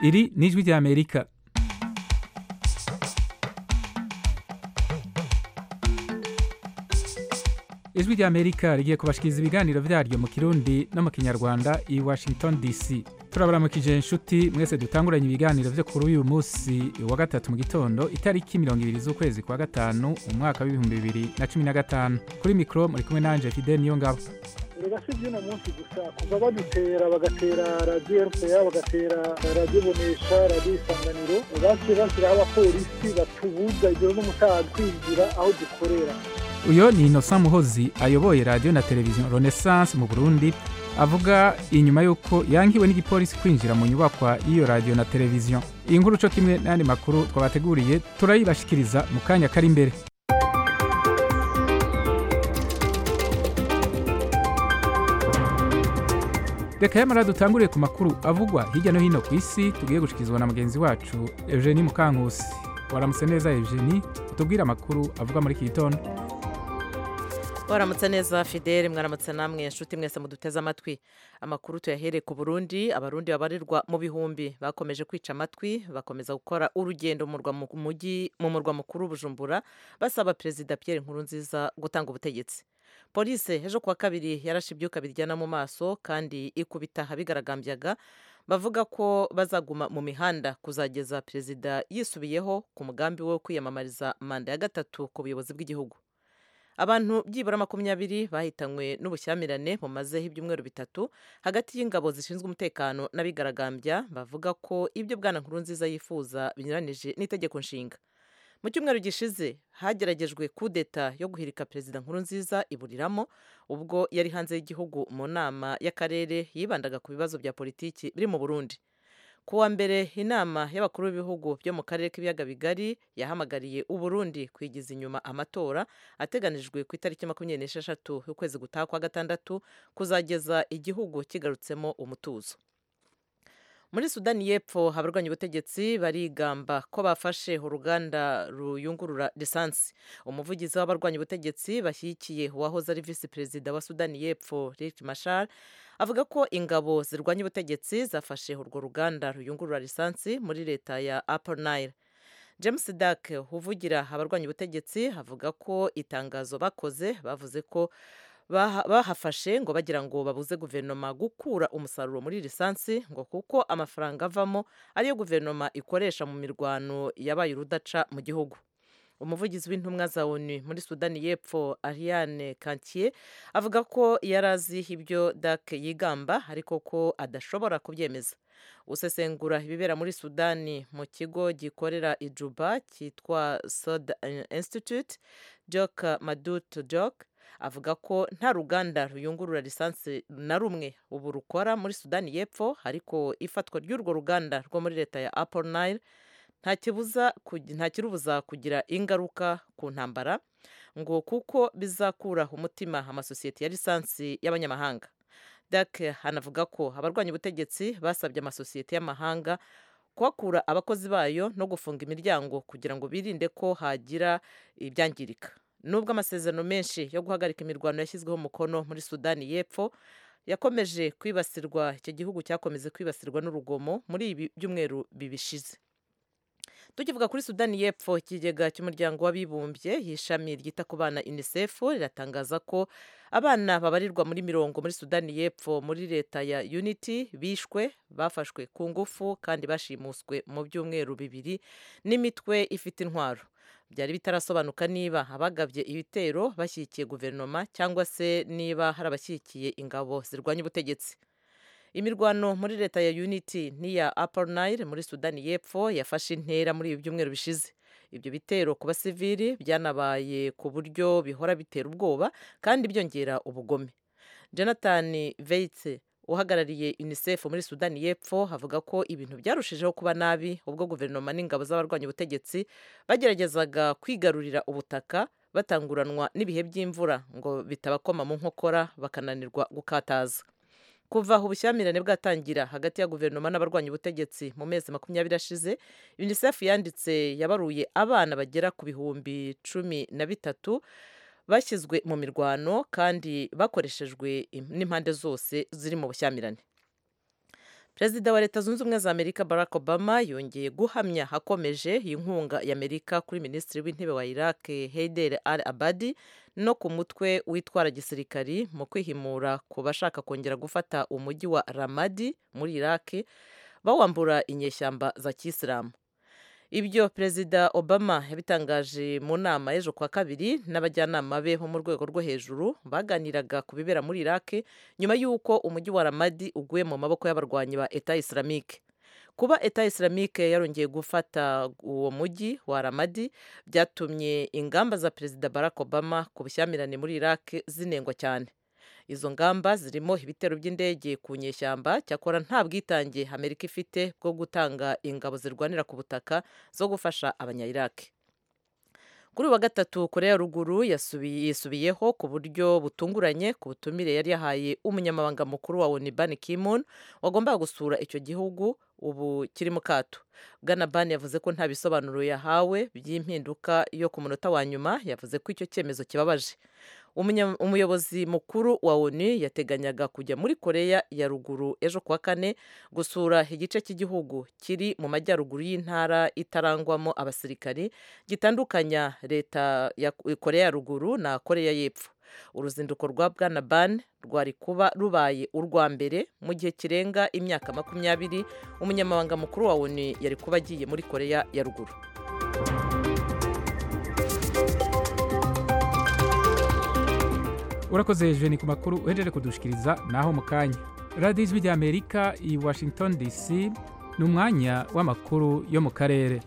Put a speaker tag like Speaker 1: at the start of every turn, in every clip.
Speaker 1: iri ni ijwi ry'amerika ijwi ry'amerika rigiye kubashikiriza ibiganiro vyaryo mu kirundi no mu kinyarwanda i washington dc turabaramukije inshuti mwese dutanguranye ibiganiro vyo kuri uyu munsi wa gatatu mu gitondo itariki mirongo ibiri z'ukwezi kwa gatanu umwaka w'ibihumbi bibiri na cumi na gatanu kuri mikro muri kumwe nanje fidel niyo ngabo
Speaker 2: rega si iby'uno munsi gusa kuva badutera bagatera radiyo rpa bagatera radiyo bonesha radiyo isanganiro baciye bashyiraho abapolisi batubuza ijoro n'umutaga kwinjira aho dukorera
Speaker 1: uyo ni innocent muhozi ayoboye radiyo na televiziyo renaissance mu burundi avuga inyuma y'uko yankiwe n'igipolisi kwinjira mu nyubakwa y'iyo radiyo na televiziyo iyi nkuru co kimwe n'ayandi makuru twabateguriye turayibashikiriza mu kanya kari imbere reka yamara dutanguriye ku makuru avugwa hirya no hino ku isi tugiye gushikirizwa na mugenzi wacu eugenie mukankusi waramutse neza eugenie utubwire amakuru avugwa muri iki gitondo
Speaker 3: waramutse neza fidele mwaramutse namwe inshuti mwese muduteze amatwi amakuru tuyahereye ku burundi abarundi babarirwa mu bihumbi bakomeje kwica amatwi bakomeza gukora urugendo mu murwa mukuru bujumbura basaba perezida pierre nkurunziza gutanga ubutegetsi polisi ejo kuwa kabiri yarashe ibyuka biryana mu maso kandi ikubita abigaragambyaga bavuga ko bazaguma mu mihanda kuzageza perezida yisubiyeho ku mugambi we wo kwiyamamariza manda ya gatatu ku buyobozi bw'igihugu abantu byibura makumyabiri bahitanywe n'ubushyamirane bumazeho ibyumweru bitatu hagati y'ingabo zishinzwe umutekano n'abigaragambya bavuga ko ibyo bwana nkuru nziza yifuza binyuranije n'itegeko nshinga mu cyumweru gishize hageragejwe kudeta yo guhirika perezida nkuru nziza iburiramo ubwo yari hanze y'igihugu mu nama y'akarere yibandaga ku bibazo bya politiki biri mu burundi ku wa mbere inama y'abakuru b'ibihugu byo mu karere k'ibiyaga bigari yahamagariye uburundi kwigiza inyuma amatora ateganijwe ku itariki makumyabiri n'esheshatu y'ukwezi gutaha kwa gatandatu kuzageza igihugu kigarutsemo umutuzo muri sudani y'epfo abarwanya ubutegetsi barigamba ko bafashe uruganda ruyungurura lisansi umuvugizi w'abarwanya ubutegetsi bashyigikiye uwahoze ari visi perezida wa sudani y'epfo rick mashar avuga ko ingabo zirwanya ubutegetsi zafashe urwo ruganda ruyungurura lisansi muri leta ya upper nile james dak uvugira abarwanya ubutegetsi avuga ko itangazo bakoze bavuze ko bahafashe ngo bagira ngo babuze guverinoma gukura umusaruro muri lisansi ngo kuko amafaranga avamo ariyo guverinoma ikoresha mu mirwano yabaye urudaca mu gihugu umuvugizi w'intumwa za onu muri sudani y'epfo ariane kantiye avuga ko yari azi ibyo dak yigamba ariko ko adashobora kubyemeza usesengura ibibera muri sudani mu kigo gikorera ijuba cyitwa soda institute jok madut jok avuga ko nta ruganda ruyungurura lisansi na rumwe ubu rukora muri sudani y'epfo ariko ifatwa ry'urwo ruganda rwo muri leta ya apple nile nta kirubuza kugira ingaruka ku ntambara ngo kuko bizakura umutima amasosiyete ya lisansi y'abanyamahanga dak hanavuga ko abarwanya ubutegetsi basabye amasosiyete y'amahanga kuhakura abakozi bayo no gufunga imiryango kugira ngo birinde ko hagira ibyangirika nubwo amasezerano menshi yo guhagarika imirwano yashyizweho umukono muri sudani y'epfo yakomeje kwibasirwa icyo gihugu cyakomeze kwibasirwa n'urugomo muri ibi byumweru bibishize tukivuga kuri sudani y'epfo ikigega cy'umuryango w'abibumbye y'ishami ryita ku bana unicef riratangaza ko abana babarirwa muri mirongo muri sudani y'epfo muri leta ya unity bishwe bafashwe ku ngufu kandi bashimuswe mu byumweru bibiri n'imitwe ifite intwaro byari bitarasobanuka niba abagabye ibitero bashyigikiye guverinoma cyangwa se niba hari abashyigikiye ingabo zirwanya ubutegetsi imirwano muri leta ya unity n'iya upper nile muri sudani y'epfo yafashe intera muri ibi byumweru bishize ibyo bitero ku basivili byanabaye ku buryo bihora bitera ubwoba kandi byongera ubugome jonathan veitse uhagarariye unicef muri sudani y'epfo avuga ko ibintu byarushijeho kuba nabi ubwo guverinoma n'ingabo z'abarwanya ubutegetsi bageragezaga kwigarurira ubutaka batanguranwa n'ibihe by'imvura ngo bitabakoma mu nkokora bakananirwa gukataza kuva ubushyamirane bwatangira hagati ya guverinoma n'abarwanya ubutegetsi mu mezi makumyabiri ashize unicef yanditse yabaruye abana bagera ku bihumbi cumi na bitatu bashyizwe mu mirwano kandi bakoreshejwe n'impande zose ziri mu bushyamirane perezida wa leta zunze ubumwe za amerika barack obama yongeye guhamya hakomeje inkunga y'amerika kuri minisitiri w'intebe wa iraq heider al abadi no ku mutwe witwara gisirikari mu kwihimura ku bashaka kongera gufata umujyi wa ramadi muri iraq bawambura inyeshyamba za kisilamu ibyo perezida obama yabitangaje mu nama y'ejo kwa kabiri n'abajyanama be bo mu rwego rwo hejuru baganiraga ku bibera muri iraq nyuma y'uko umujyi wa ramadi uguye mu maboko y'abarwanyi ba eta islamique kuba eta islamique yarongeye gufata uwo mujyi wa ramadi byatumye ingamba za perezida barack obama ku bushyamirane muri iraq zinengwa cyane izo ngamba zirimo ibitero by'indege ku nyeshyamba cyakora nta bwitange amerika ifite bwo gutanga ingabo zirwanira ku butaka zo gufasha abanyayiraki kuri uyu wa gatatu korea ya ruguru yisubiyeho ku buryo butunguranye ku butumire yari yahaye umunyamabanga mukuru wa oni ban kimun wagombaga gusura icyo gihugu ubu kiri mu kato bwana ban yavuze ko nta bisobanuro yahawe by'impinduka yo ku munota wa nyuma yavuze ko icyo cyemezo kibabaje umuyobozi mukuru wa oni yateganyaga kujya muri korea ya ruguru ejo kuwa kane gusura igice cy'igihugu kiri mu majyaruguru y'intara itarangwamo abasirikari gitandukanya leta ya korea ya ruguru na korea y'epfo uruzinduko rwa bwana ban rwari kuba rubaye urwa mbere mu gihe kirenga imyaka makumyabiri umunyamabanga mukuru wa oni yari kuba agiye muri korea ya ruguru
Speaker 1: urakoze jeni ku makuru uhejeje kudushikiriza naho mu kanya radiyo ijwi ry'amerika i washington dc ni umwanya w'amakuru yo mu karere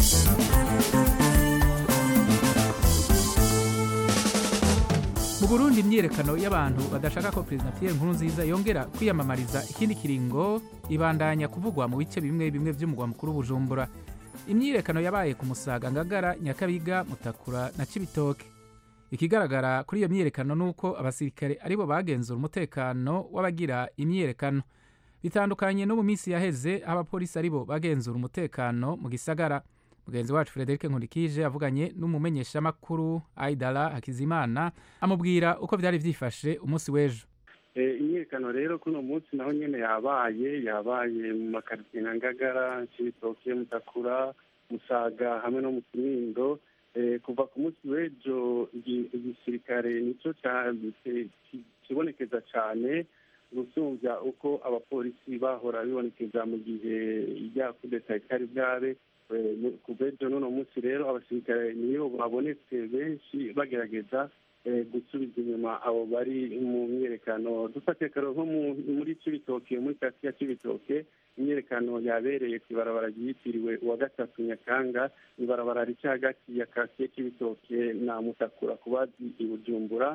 Speaker 1: mu burundi imyiyerekano y'abantu badashaka ko perezida pierre nkurunziza yongera kwiyamamariza ikindi kiringo ibandanya kuvugwa mu bice bimwe bimwe by'umugwa mukuru bujumbura imyiyerekano yabaye ku musaga ngagara nyakabiga mutakura na cibitoke ikigaragara kuri iyo myiyerekano ni uko abasirikare aribo bagenzura umutekano w'abagira imyiyerekano bitandukanye no mu minsi yaheze aho abapolisi aribo bagenzura umutekano mu gisagara mugenzi wacu frederic nkurikije avuganye n'umumenyeshamakuru aidara hakizimana amubwira uko byari byifashe umunsi w'ejo
Speaker 4: imyiyerekano rero kuri uno munsi naho nyine yabaye yabaye mu makaritsiye nka ngagara cibitoke mutakura musaga hamwe no mu kinindo kuva ku munsi w'ejo igisirikare nicyo kibonekeza cyane gusumbya uko abapolisi bahora bibonekeza mu gihe ijya kudeta itari bwabe ku bw'ejo n'uno munsi rero abasirikare niyo babonetse benshi bagerageza gusubiza inyuma abo bari mu myiyerekano dufate karo nko muri cibitoke muri kasiya ya cibitoke imyiyerekano yabereye ku ibarabara ryitiriwe uwa gatatu nyakanga ibarabara rica hagati ya kasiye k'ibitoke na mutakura ku bazi i bujumbura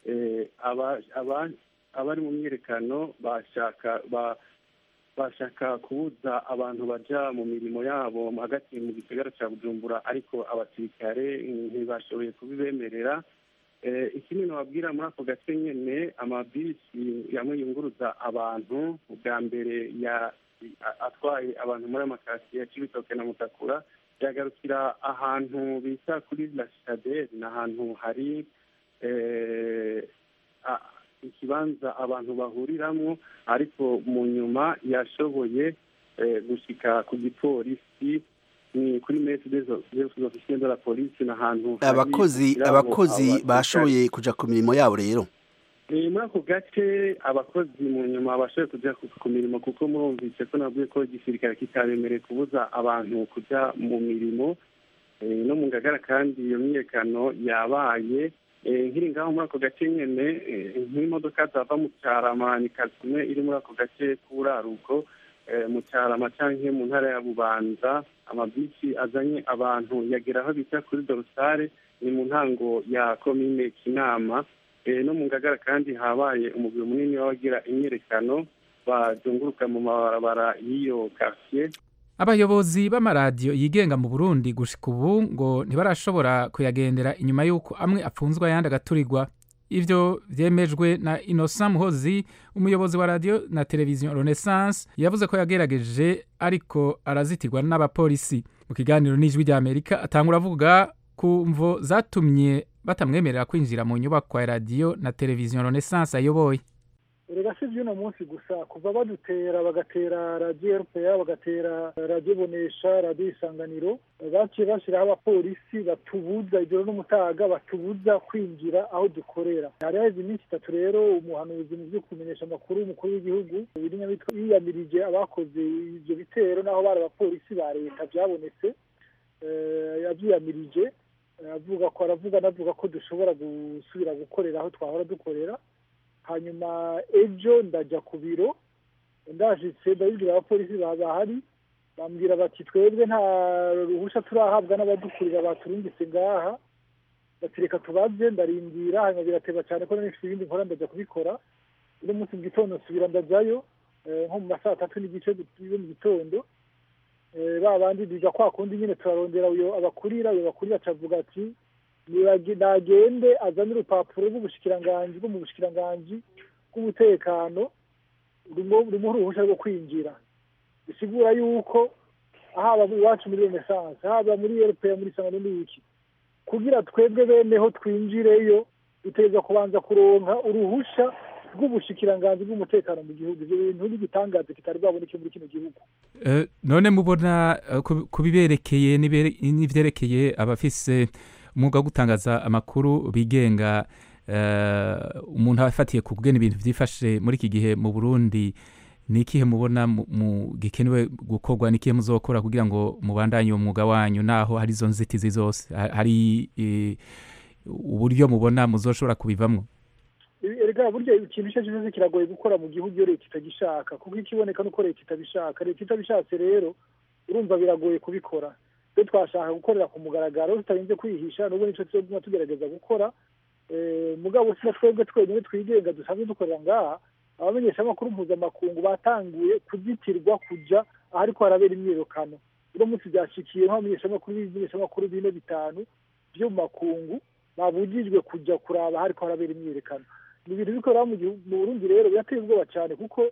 Speaker 4: abari mu myiyerekano bashaka bashaka kubuza abantu baja mu mirimo yabo hagati mu gisagara cya bujumbura ariko abasirikare ntibashoboye kubibemerera ikindi nababwira muri ako gace nyine amabisi yamwe yunguruza abantu bwa mbere atwaye abantu muri amakasiye ya cibitoke na mutakura yagarukira ahantu bita kuri la citadelle ni ahantu hari ikibanza abantu bahuriramo ariko mu nyuma yashoboye gushyika ku gipolisi ni kuri mesi z'ofisiye de la polisi ni ahantu
Speaker 5: abakozi abakozi bashoboye kujya ku mirimo yabo rero
Speaker 4: muri ako gace abakozi mu nyuma bashoboye kujya ku mirimo kuko murumvise ko nabwiye ko igisirikare kitabemereye kubuza abantu kujya mu mirimo no mu ngagara kandi iyo myiyerekano yabaye nkiri ngaho muri ako gace nyine nk'imodoka zava mu cyarama ni kazimwe iri muri ako gace k'uraruko mu cyarama cyangwa mu ntara ya bubanza amabisi azanye abantu yagera aho bita kuri dorosare ni mu ntango ya komine kinama no mu ngagara kandi habaye umubiri munini w'abagira imyiyerekano bazunguruka mu mabarabara y'iyo kasiye
Speaker 1: abayobozi b'amaradiyo yigenga mu burundi gushika ubu ngo ntibarashobora kuyagendera inyuma y'uko amwe apfunzwe ayandi agaturirwa ivyo vyemejwe na innocent muhozi umuyobozi wa radiyo na televiziyo renaissance yavuze ko yagerageje ariko arazitirwa n'abapolisi mu kiganiro n'ijwi rya amerika atangura avuga ku mvo zatumye batamwemerera kwinjira mu nyubako ya radiyo na televiziyo renaissance ayoboye
Speaker 2: erega si iby'uno munsi gusa kuva badutera bagatera radiyo rpa bagatera radiyo bonesha radiyo isanganiro baciye bashyiraho abapolisi batubuza ijoro n'umutaga batubuza kwinjira aho dukorera hari haheze iminsi itatu rero umuhanuzi mu byo kumenyesha amakuru y'umukuru w'igihugu yiyamirije abakoze ibyo bitero n'aho bari abapolisi ba leta byabonetse yabyiyamirije avuga ko aravuga anavuga ko dushobora gusubira gukorera aho twahora dukorera hanyuma ejo ndajya ku biro ndajitse ndabibwira abapolisi bahari bambwira bati twebwe nta ruhushya turahabwa n'abadukurira baturungitse ngaha batireka tubaze ndarindira hanyuma birateba cyane ko n'ifite ibindi nkora ndajya kubikora uno munsi mu gitondo nsubira ndajyayo nko mu ma saa tatu n'igice yo mu gitondo ba bandi biga kwa kundi nyine turarondera uyo abakurira uyo bakurira acavuga ati nagende azane urupapuro rw'ubushikiranganji bwo mu bushikiranganji bw'umutekano rurimo uruhushya rwo kwinjira bisigura yuko haba iwacu muri renesanse haba muri eropeya muri sangano n'iki kugira twebwe beneho twinjireyo dutegereza kubanza kuronka uruhushya rw'ubushikiranganji bw'umutekano mu gihugu ibyo bintu n'igitangaza kitari bwaboneke muri kino gihugu
Speaker 1: none mubona ku biberekeye n'ibyerekeye abafise umwuga wo gutangaza amakuru bigenga umuntu aba afatiye ku bwene ibintu byifashe muri iki gihe mu burundi ni ikihe mubona gikenewe gukorwa ni ikihe muzokora kugira ngo mubandanye uwo mwuga wanyu naho hari izo nzitizi zose hari uburyo mubona muzoshobora kubivamo
Speaker 2: erega burya ikintu icyo cyose kiragoye gukora mu gihugu iyo leta itagishaka kuko ikiboneka nuko leta itabishaka leta itabishatse rero urumva biragoye kubikora twe twashaka gukorera ku mugaragaro tutarinze kwihisha nubwo nicyo tuguma tugerageza gukora mugabo si na twebwe twenyine twigenga dusanzwe dukorera ngaha abamenyeshamakuru mpuzamakungu batanguye kuzitirwa kujya ahariko harabera imyirukano uno munsi byashikiye nk'abamenyeshamakuru b'ibimenyeshamakuru bine bitanu byo mu makungu babujijwe kujya kuraba ahariko harabera imyiyerekano ni ibintu bikorera mu burundi rero birateye ubwoba cyane kuko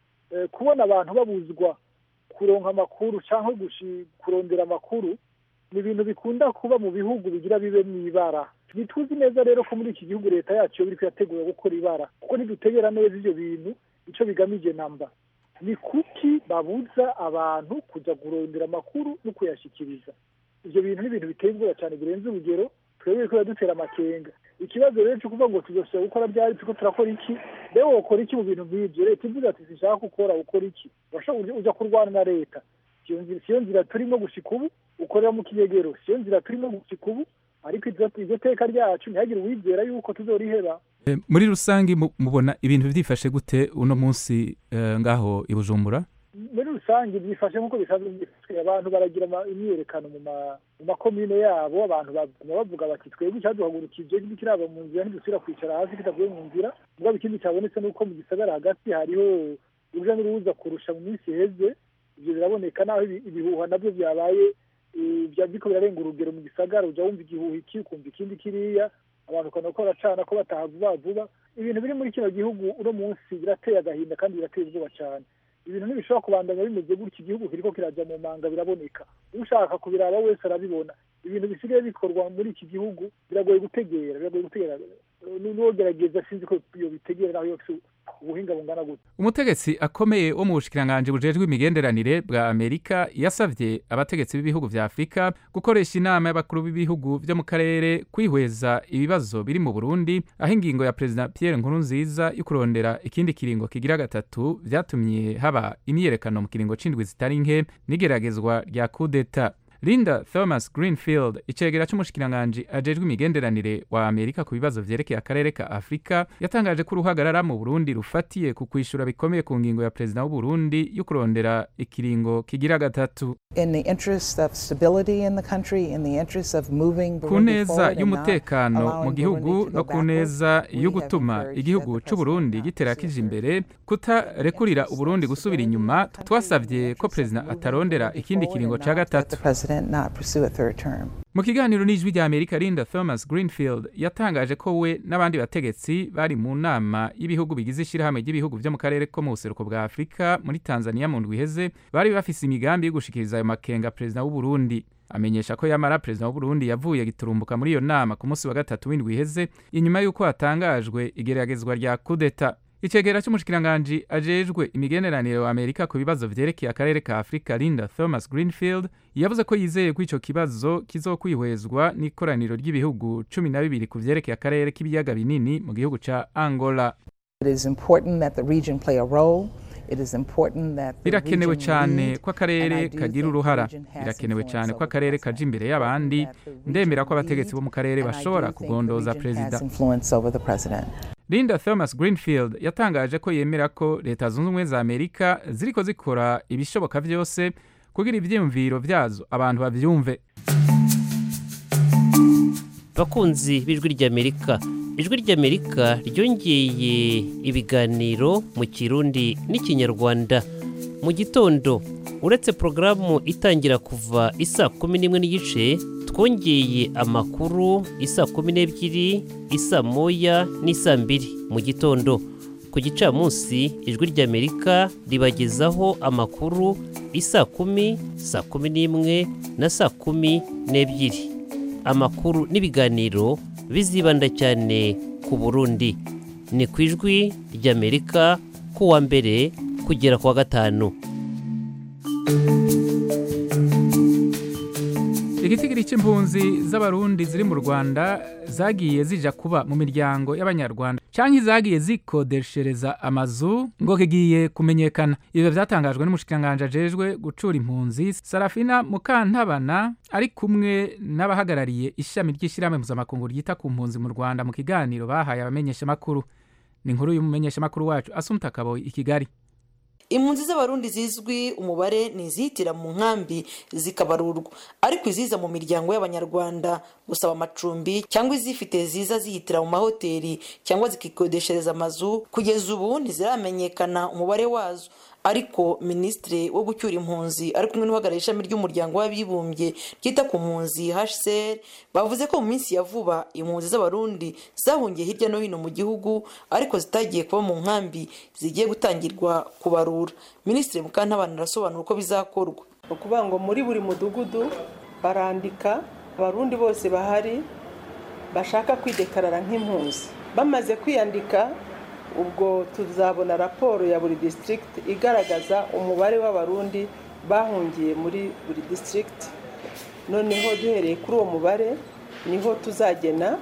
Speaker 2: kubona abantu babuzwa kuronka amakuru cyangwa kurondera amakuru ni ibintu bikunda kuba mu bihugu bigira bibe mu ibara ntituzi neza rero ko muri iki gihugu leta yacu iyo biri kuyategura gukora ibara kuko ntidutegera neza ibyo bintu icyo bigamije namba ni kuki babuza abantu kujya kurondera amakuru no kuyashyikiriza ibyo bintu ni ibintu biteye ubwoba cyane birenze urugero twebwe ko dutera amakenga ikibazo rero cyo kuvuga ngo tuzashobora gukora byari turiko turakora iki rero wokora iki mu bintu nk'ibyo leta ivuga ati sinshaka gukora ukora iki urashobora uja kurwana na leta siyo nzira turimo gushika ubu ukorera mu kinyegero siyo nzira turimo gushika ubu ariko iryo teka ryacu ntihagire uwizera yuko tuzoriheba
Speaker 1: muri rusange mubona ibintu byifashe gute uno munsi ngaho i bujumbura
Speaker 2: muri rusange byifashe nk'uko bisanzwe byifashwe abantu baragira imyiyerekano mu makomine yabo abantu baguma bavuga bati twebwe icyaduhagurukije ntikiraba mu nzira ntidusubira kwicara hasi kitavuye mu nzira mugabo ikindi cyabonetse ni uko mu gisagara hagati hariho urujya n'uruza kurusha mu minsi iheze ibyo biraboneka naho ibihuha nabyo byabaye biriko birarenga urugero mu gisagara ujya wumva igihuha iki ukumva ikindi kiriya abantu ukabona ko baracana ko bataha vuba vuba ibintu biri muri kino gihugu uno munsi birateye agahinda kandi birateye ubwoba cyane ibintu ntibishobora kubandanya bimeze gutya igihugu kiriko kirajya mu manga biraboneka ushaka kubiraba wese arabibona ibintu bisigaye bikorwa muri iki gihugu biragoye gutegera biragoye gutegera n'uwogerageza sinzi ko iyo bitegera naho yose ubuhinga bungana gute
Speaker 1: umutegetsi akomeye wo mu bushikiranganji bujejwe imigenderanire bwa amerika yasavye abategetsi b'ibihugu vya afurika gukoresha inama y'abakuru b'ibihugu vyo mu karere kwihweza ibibazo biri mu burundi aho ingingo ya perezida pierre nkurunziza yo kurondera ikindi kiringo kigira gatatu vyatumye haba imyiyerekano mu kiringo c'indwi zitari nke n'igeragezwa rya kudeta linda thomas greenfield icegera c'umushikiranganji ajejwe imigenderanire wa amerika ku bibazo vyerekeye akarere ka afurika yatangaje ko uruhagarara mu burundi rufatiye ku kwishura bikomeye ku ngingo ya perezida w'uburundi yo kurondera ikiringo kigira gatatu ku neza y'umutekano mu gihugu no ku neza yo gutuma igihugu c'uburundi gitera kije imbere kutarekurira uburundi gusubira inyuma twasavye ko perezida atarondera ikindi kiringo ca gatatu mu kiganiro n'ijwi rya amerika linda thomas greenfield yatangaje ko we n'abandi bategetsi bari mu nama y'ibihugu bigize ishyirahamwe ry'ibihugu vyo mu karere ko mu buseruko bwa afurika muri tanzania mu ndwi iheze bari bafise imigambi yo gushikiriza ayo makenga perezida w'uburundi amenyesha ko yamara perezida w'uburundi yavuye giturumbuka muri iyo nama ku munsi wa gatatu w'indwi iheze inyuma y'uko hatangajwe igeragezwa rya kudeta icegera c'umushikiranganji ajejwe imigeneranire wa amerika ku bibazo vyerekeye akarere ka afurika linda thomas greenfield yavuze ko yizeye ko ico kibazo kizokwihwezwa n'ikoraniro ry'ibihugu cumi na bibiri ku vyerekeye akarere k'ibiyaga binini mu gihugu ca angola
Speaker 6: It is important that the region play a role. It is important that the
Speaker 1: birakenewe
Speaker 6: region
Speaker 1: cyane
Speaker 6: lead,
Speaker 1: ko akarere
Speaker 6: and I do
Speaker 1: kagira
Speaker 6: think the
Speaker 1: uruhara
Speaker 6: region has
Speaker 1: birakenewe
Speaker 6: influence
Speaker 1: cyane ko
Speaker 6: over
Speaker 1: akarere
Speaker 6: the
Speaker 1: kaja
Speaker 6: president.
Speaker 1: imbere
Speaker 6: I
Speaker 1: y'abandi
Speaker 6: think that the region
Speaker 1: ndemera ko abategetsi
Speaker 6: lead,
Speaker 1: bo mu karere
Speaker 6: and I do
Speaker 1: bashobora
Speaker 6: think the
Speaker 1: kugondoza
Speaker 6: region
Speaker 1: perezida
Speaker 6: has influence over the president.
Speaker 1: linda thomas greenfield yatangaje ko yemera ko leta zunze ubumwe za amerika ziriko zikora ibishoboka vyose kugira ivyiyumviro vyazo abantu bavyumve
Speaker 7: bakunzi b'ijwi ry'amerika ijwi ry'amerika ryongeye ibiganiro mu kirundi n'ikinyarwanda mu gitondo uretse porogaramu itangira kuva isaa kumi n'imwe n'igice twongeye amakuru isaa kumi n'ebyiri isaa moya n'isaa mbiri mu gitondo ku gicamunsi ijwi ry'amerika ribagezaho amakuru isaa kumi saa kumi n'imwe na saa kumi n'ebyiri amakuru n'ibiganiro bizibanda cyane ku burundi ni ku ijwi ry'amerika ku wa mbere kugera ku wa gatanu
Speaker 1: igitigiri c'impunzi z'abarundi ziri mu rwanda zagiye zija kuba mu miryango y'abanyarwanda canke zagiye zikodeshereza amazu ngo kigiye kumenyekana ivyo vyatangajwe n'umushikiranganji ajejwe gucura impunzi sarafina mukantabana ari kumwe n'abahagarariye ishami ry'ishirahamwe mpuzamakungu ryita ku mpunzi mu rwanda mu kiganiro bahaye abamenyeshamakuru ni inkuru y'umumenyeshamakuru wacu asumta kaboyi i kigali
Speaker 8: impunzi z'abarundi zizwi umubare ni izihitira mu nkambi zikabarurwa ariko iziza mu miryango y'abanyarwanda gusaba amacumbi cyangwa izifite ziza zihitira mu mahoteli cyangwa zikikodeshereza amazu kugeza ubu ntiziramenyekana umubare wazo ariko minisitiri wo gucyura impunzi ari kumwe n'uhagarariye ishami ry'umuryango w'abibumbye ryita ku mpunzi hcr bavuze ko mu minsi ya vuba impunzi z'abarundi zahungiye hirya no hino mu gihugu ariko zitagiye kuba mu nkambi zigiye gutangirwa kubarura minisitiri mukantabana arasobanura uko bizakorwa
Speaker 9: ni ukuvuga ngo muri buri mudugudu barandika abarundi bose bahari bashaka kwidekarara nk'impunzi bamaze kwiyandika ubwo tuzabona raporo ya buri disitirigiti igaragaza umubare w'abarundi bahungiye muri buri disitirigiti noneho duhereye kuri uwo mubare niho tuzagena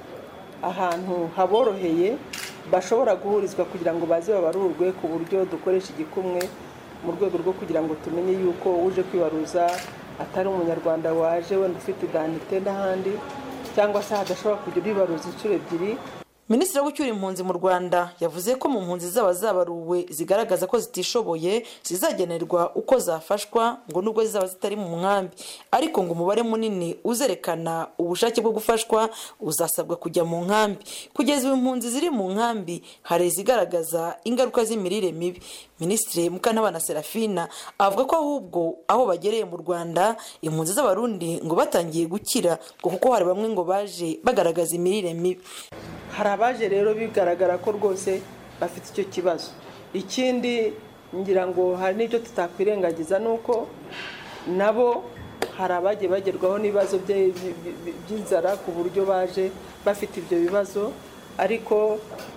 Speaker 9: ahantu haboroheye bashobora guhurizwa kugira ngo baze babarurwe ku buryo dukoresha igikumwe mu rwego rwo kugira ngo tumenye yuko uje kwibaruza atari umunyarwanda waje wenda ufite idanite n'ahandi cyangwa se hadashobora kujya uribaruza inshuro ebyiri
Speaker 8: minisitiri wo gucyura impunzi mu rwanda yavuze ko mu mpunzi zaba zabaruwe zigaragaza ko zitishoboye zizagenerwa uko zafashwa ngo nubwo zizaba zitari mu nkambi ariko ngo umubare munini uzerekana ubushake bwo gufashwa uzasabwa kujya mu nkambi kugeza ubu impunzi ziri mu nkambi hari izigaragaza ingaruka z'imirire mibi minisitiri mukantabana serafina avuga ko ahubwo aho bagereye mu rwanda impunzi z'abarundi ngo batangiye gukira ngo kuko hari bamwe ngo baje bagaragaza imirire mibi
Speaker 9: hari abaje rero bigaragara ko rwose bafite icyo kibazo ikindi ngira ngo hari n'ibyo tutakwirengagiza ni uko nabo hari abagiye bagerwaho n'ibibazo by'inzara ku buryo baje bafite ibyo bibazo ariko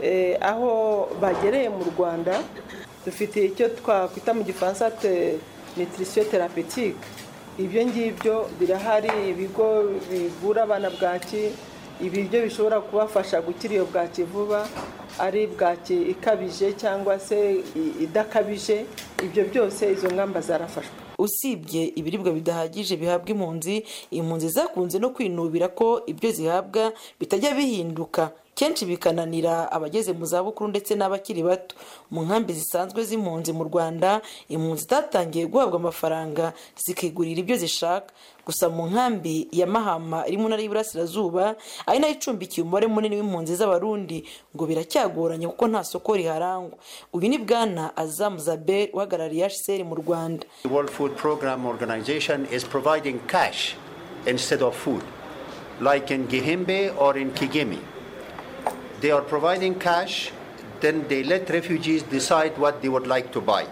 Speaker 9: aho bagereye mu rwanda dufite icyo twakwita mu gifaransa nutrition therapeutique ibyo ngibyo birahari ibigo bivura abana bwaki ibiryo bishobora kubafasha gukira iyo bwaki vuba ari bwaki ikabije cyangwa se idakabije ibyo byose izo ngamba zarafashwe
Speaker 8: usibye ibiribwa bidahagije bihabwa impunzi impunzi zakunze no kwinubira ko ibyo zihabwa bitajya bihinduka kenshi bikananira abageze mu zabukuru ndetse n'abakiri bato mu nkambi zisanzwe z'impunzi mu rwanda impunzi zatangiye guhabwa amafaranga zikigurira ibyo zishaka gusa mu nkambi ya mahama iri mu ntara y'iburasirazuba ari nayo icumbikiye umubare munini w'impunzi z'abarundi ngo biracyagoranye kuko nta soko riharangwa uyu ni bwana azamu zabel uhagarariye hcr mu rwanda
Speaker 10: world food program organization is providing cash instead of food like in gihimbe or in kigimi they are providing cash, then they let refugees decide what they would like to buy.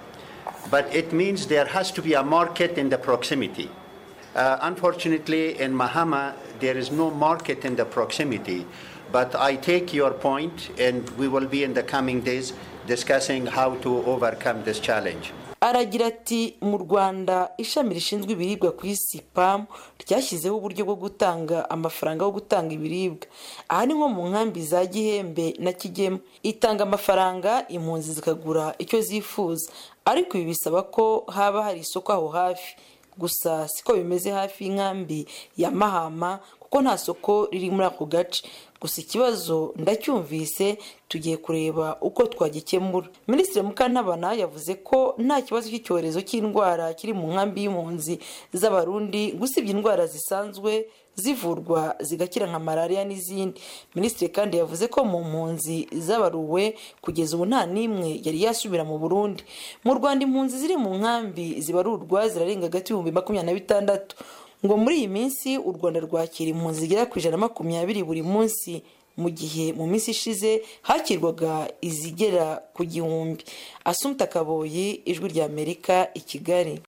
Speaker 10: But it means there has to be a market in the proximity. Uh, unfortunately, in Mahama, there is no market in the proximity. But I take your point, and we will be in the coming days discussing how to overcome this challenge.
Speaker 8: aragira ati mu rwanda ishami rishinzwe ibiribwa ku isi pam ryashyizeho uburyo bwo gutanga amafaranga yo gutanga ibiribwa aha ni nko mu nkambi za gihembe na kigema itanga amafaranga impunzi zikagura icyo zifuza ariko ibi bisaba ko haba hari isoko aho hafi gusa siko bimeze hafi y'inkambi ya mahama kuko nta soko riri muri ako gace gusa ikibazo ndacyumvise tugiye kureba uko twagikemura minisitiri mukantabana yavuze ko nta kibazo cy'icyorezo cy'indwara kiri mu nkambi y'impunzi z'abarundi gusibye indwara zisanzwe zivurwa zigakira nka malariya n'izindi minisitiri kandi yavuze ko mu mpunzi z'abaruwe kugeza ubu nta n'imwe yari yasubira mu burundi mu rwanda impunzi ziri mu nkambi zibarurwa zirarenga hagati y'ibihumbi makumyabiri na bitandatu ngo muri iyi minsi u rwanda rwakira impunzi zigera ku ijana na makumyabiri buri munsi mu gihe mu minsi ishize hakirwaga izigera ku gihumbi asumta kaboyi ijwi rya amerika i kigali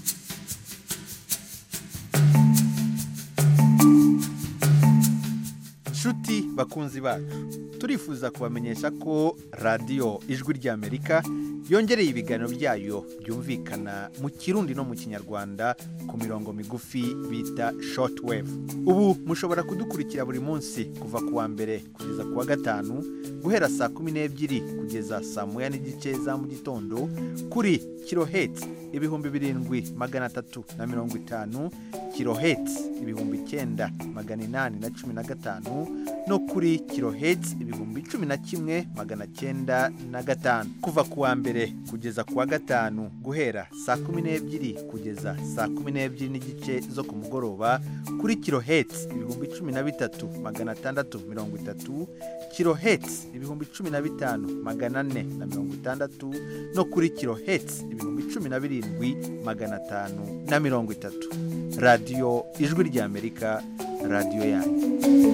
Speaker 11: nshuti bakunzi bacu turifuza kubamenyesha ko radiyo ijwi ry'amerika yongereye ibiganiro byayo byumvikana mu kirundi no mu kinyarwanda ku mirongo migufi bita shortwave ubu mushobora kudukurikira buri munsi kuva ku wa mbere kugeza ku wa gatanu guhera saa kumi n'ebyiri kugeza saa moya n'igice za mu gitondo kuri kirohetsi ibihumbi birindwi magana atatu na mirongo itanu kirohetsi ibihumbi icyenda magana inani na cumi na gatanu no kuri kirohetsi ibihumbi cumi na kimwe magana cyenda na gatanu kuva ku wa mbere kugeza ku wa gatanu guhera saa kumi n'ebyiri kugeza saa kumi n'ebyiri n'igice zo ku mugoroba kuri kirohetsi ibihumbi cumi na bitatu magana atandatu mirongo itatu kirohetsi ibihumbi cumi na bitanu magana ane na mirongo itandatu no kuri kirohetsi ibihumbi cumi na birindwi magana atanu na mirongo itatu radiyo ijwi ry'amerika radiyo yanyu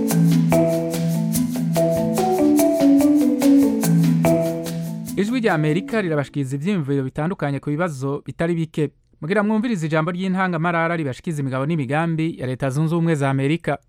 Speaker 1: ijwi rya amerika rirabashikiriza ibyiyumviro bitandukanye ku bibazo bitari bike mugira mwumvirize ijambo ry'intangamarara ribashikiza imigabo n'imigambi ya leta zunze ubumwe za amerika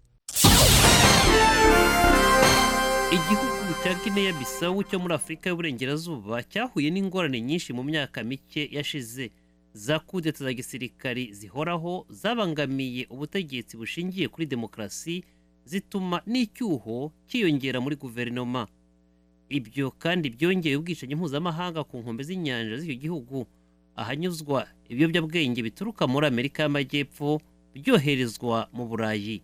Speaker 7: igihugu cya guinea bisawu cyo muri afurika y'uburengerazuba cyahuye n'ingorane nyinshi mu myaka mike yashize za kudeta za gisirikari zihoraho zabangamiye ubutegetsi bushingiye kuri demokarasi zituma n'icyuho cyiyongera muri guverinoma ibyo kandi byongeye ubwicanyi mpuzamahanga ku nkombe z'inyanja z'icyo gihugu ahanyuzwa ibiyobyabwenge bituruka muri amerika y'amajyepfo byoherezwa mu burayi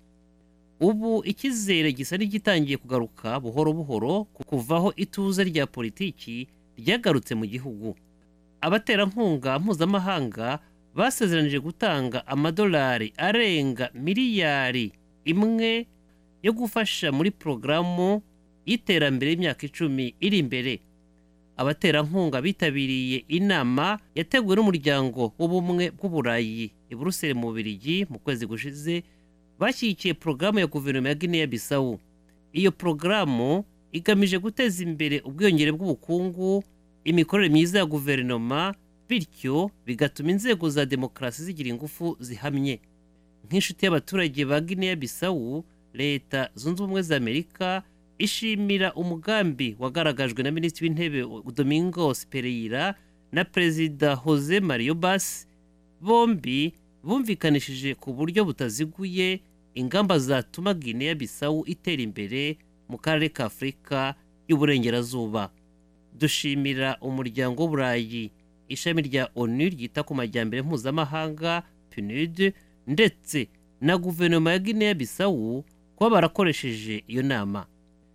Speaker 7: ubu icyizere gisa n'igitangiye kugaruka buhoro buhoro ku kuvaho ituze rya politiki ryagarutse mu gihugu abaterankunga mpuzamahanga basezeranije gutanga amadolari arenga miliyari imwe yo gufasha muri porogaramu y'iterambere y'imyaka icumi iri imbere abaterankunga bitabiriye inama yateguwe n'umuryango w'ubumwe bw'uburayi i buruseli mu bubirigi mu kwezi gushize bashyigikiye porogaramu ya guverinoma ya guinea bisawu iyo porogaramu igamije guteza imbere ubwiyongere bw'ubukungu imikorere myiza ya guverinoma bityo bigatuma inzego za demokarasi zigira ingufu zihamye nk'inshuti y'abaturage ba guinea bisawu leta zunze ubumwe za amerika ishimira umugambi wagaragajwe na minisitiri w'intebe domingos pereyira na perezida jose mario bas bombi bumvikanishije ku buryo butaziguye ingamba zatuma guinea bisawu itera imbere mu karere ka afurika y'uburengerazuba dushimira umuryango w'uburayi ishami rya onu ryita ku majyambere mpuzamahanga pnud ndetse na guverinoma ya guinea bisawu kuba barakoresheje iyo nama